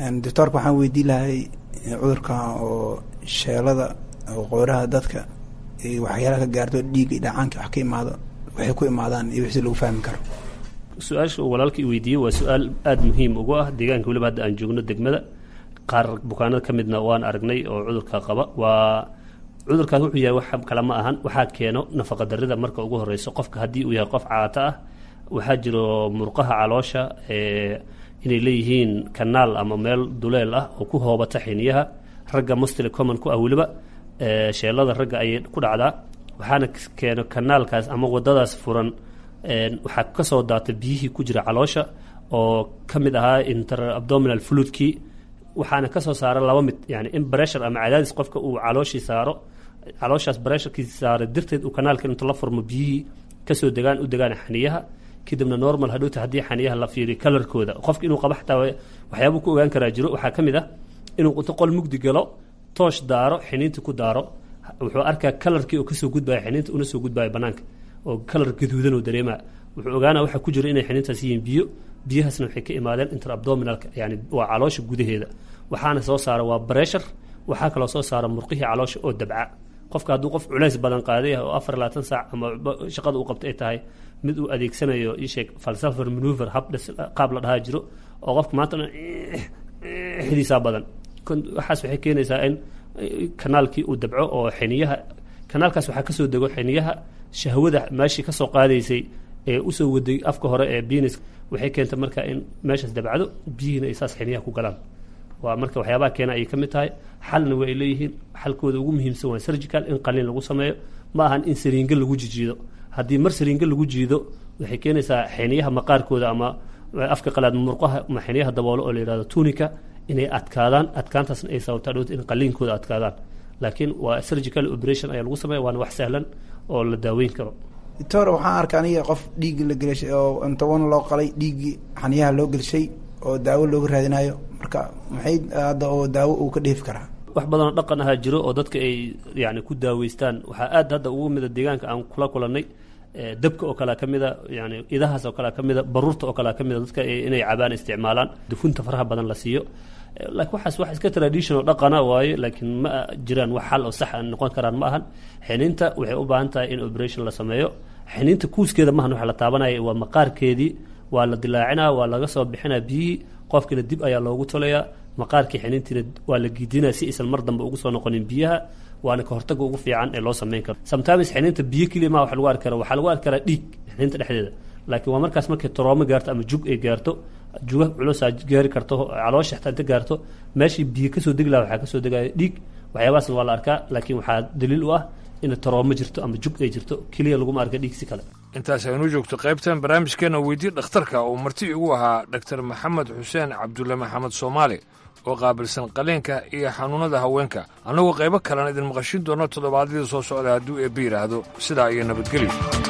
doctoorka waxaan weydiin lahay cudurkan oo sheelada oo qooraha dadka waxyaalaha ka gaarto dhiigga iyo dhacaanka wax ka imaado waxay ku imaadaan iyo wixii lagu fahmi karo su-aasha uu walaalka i weydiiyey waa su-aal aada muhiim ugu ah deegaanka weliba hadda aan joogno degmada qaar bukaanada ka midna waan aragnay oo cudurka qaba waa cudurkaas wuxuu yahay wax kale ma ahan waxaa keeno nafaqa darida marka ugu horeyso qofka haddii uu yahay qof caato ah waxaa jiro murqaha caloosha inay leeyihiin kanaal ama meel duleel ah oo ku hoobata xiniyaha ragga mostly common ku ah weliba sheelada ragga ayay ku dhacdaa waxaana keeno kanaalkaas ama wadadaas furan waxaa kasoo daata biyihii ku jira caloosha oo ka mid ahaa inter abdominal fluidkii waxaana kasoo saara laba mid yani in bressure ama cadaadis qofka uu calooshii saaro calooshaas bressurkiisi saara darteed uu kanaalka intu la furmo biyihii kasoo degaan u degaan xaniyaha kadibna normal hadhowta haddii xaniyaha la fiiriyo kalarkooda qofka inuu qaba xataa waxyaabuu ku ogaan karaa jiro waxaa ka mid ah inuu inta qol mugdi galo toosh daaro xiniinta ku daaro wuxuu arkaa kalarkii oo kasoo gudbaya xiniinta una soo gudbaya banaanka oo kalar gaduudan oo dareemaa wuxuu ogaanaa waxaa ku jira inay xiniintaas yihiin biyo biyahaasna waxay ka imaadeen interabdominalka yani waa caloosha gudaheeda waxaana soo saara waa bressure waxaa kaloo soo saara murqihii caloosha oo dabca qofka hadduu qof culays badan qaaday oo afar labaatan saac ama shaqada uu qabta ay tahay mid uu adeegsanayo isheeg falsafer manuver hab qaab la dhahaa jiro oo qofka maanta dhan xidiisaa badan waxaas waxay keenaysaa in kanaalkii uu dabco oo xiniyaha kanaalkaas waxaa kasoo dego xiniyaha shahwada meeshii kasoo qaadaysay ee usoo waday afka hore ee binis waxay keentay marka in meeshaas dabcdo biyihiina ay saas xiniyaha ku galaan waa marka waxyaabaha keena ayay ka mid tahay xalna waa ay leeyihiin xalkooda ugu muhiimsan waa surgical in qaliin lagu sameeyo ma ahan in sariinga lagu jijiido haddii mar sariinga lagu jiido waxay keenaysaa xiniyaha maqaarkooda ama afka qalaad murqaha ama xiniyaha daboolo oo la yihahdo tunica inay adkaadaan adkaantaasna ay sababtaa dhowta in qaliinkooda adkaadaan laakiin waa surgical operation ayaa lagu sameeya waana wax sahlan oo la daaweyn karo doctor waxaan arka aniga qof dhiiggi la gelishay oo intawan loo qalay dhiiggii xaniyaha loo gelishay oo daawo looga raadinayo marka maxay hadda oo daawo uu ka dheefi karaa wax badanoo dhaqan ahaa jiro oo dadka ay yani ku daaweystaan waxaa aad hadda ugu mida deegaanka aan kula kulanay dabka oo kalea ka mida yani idahaas oo kalea ka mida baruurta oo kalea ka mida dadka inay cabaan isticmaalaan dufunta faraha badan la siiyo laakiin waxaas wax iska traditional dhaqana waaye laakiin ma jiraan wax xal oo sax noqon karaan ma ahan xiniinta waxay u baahan tahay in operation la sameeyo xiniinta kuuskeeda maahan waxa la taabanaya waa maqaarkeedii waa la dilaacinaa waa laga soo bixinaa biyihii qofkiina dib ayaa loogu tolayaa maqaarkii xiniintiina waa la giidinaa si aysan mar dambe ugu soo noqonin biyaha waana ka hortaga ugu fiican ee loo sameyn karo sometimes xiniinta biyo keliya ma wax lagu arki kara waxaa lagu arki karaa dhiig xiniinta dhexdeeda laakiin waa markaas markay troomo gaarto ama jug ay gaarto juga culusaa gaari karto caloosha xataa inta gaarto meeshii biyo kasoo degi laha waxaa kasoo degaya dhiig waxyaabahaasna waa la arkaa laakiin waxaa daliil u ah in taroomo jirto ama jug ay jirto keliya laguma arka dhiig si kale intaas aynu joogto qaybtan barnaamijkeena weydii dhakhtarka uu marti igu ahaa dhaktar maxamed xuseen cabdulle maxamed soomaali oo qaabilsan qaliinka iyo xanuunnada haweenka annagoo qaybo kalena idin maqashin doono toddobaadyada soo socda hadduu eebbe yidhaahdo sidaa iyo nabadgelyo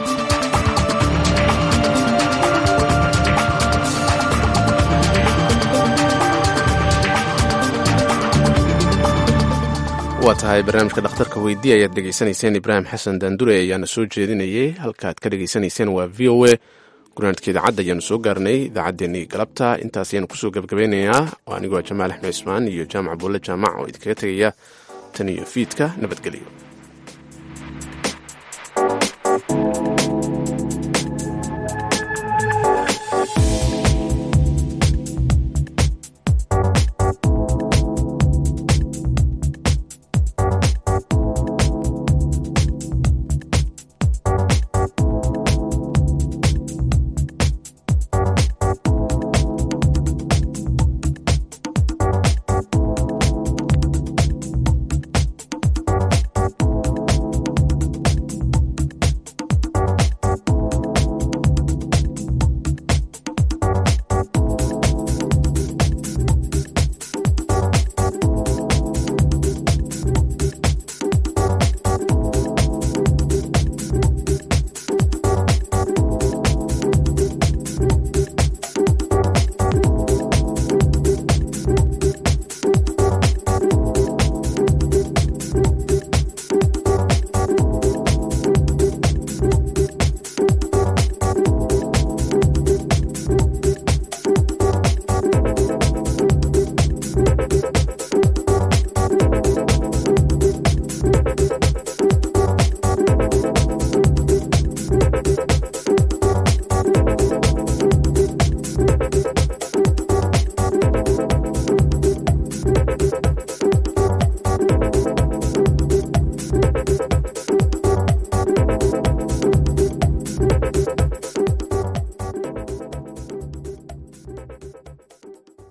waa tahay barnaamijka dhakhtarka weydii ayaad dhegaysanayseen ibraahim xasan daandure ayaana soo jeedinayay halkaaad ka dhegaysanayseen waa v o a gurnaanidka idaacadda ayaanu soo gaarnay idaacaddeenii galabta intaas ayaanu kusoo gebagabeynayaa oo anigoo jamaal axmed cismaan iyo jaamac buulle jaamac oo idinkaga tegaya tan iyo fiidka nabadgelyo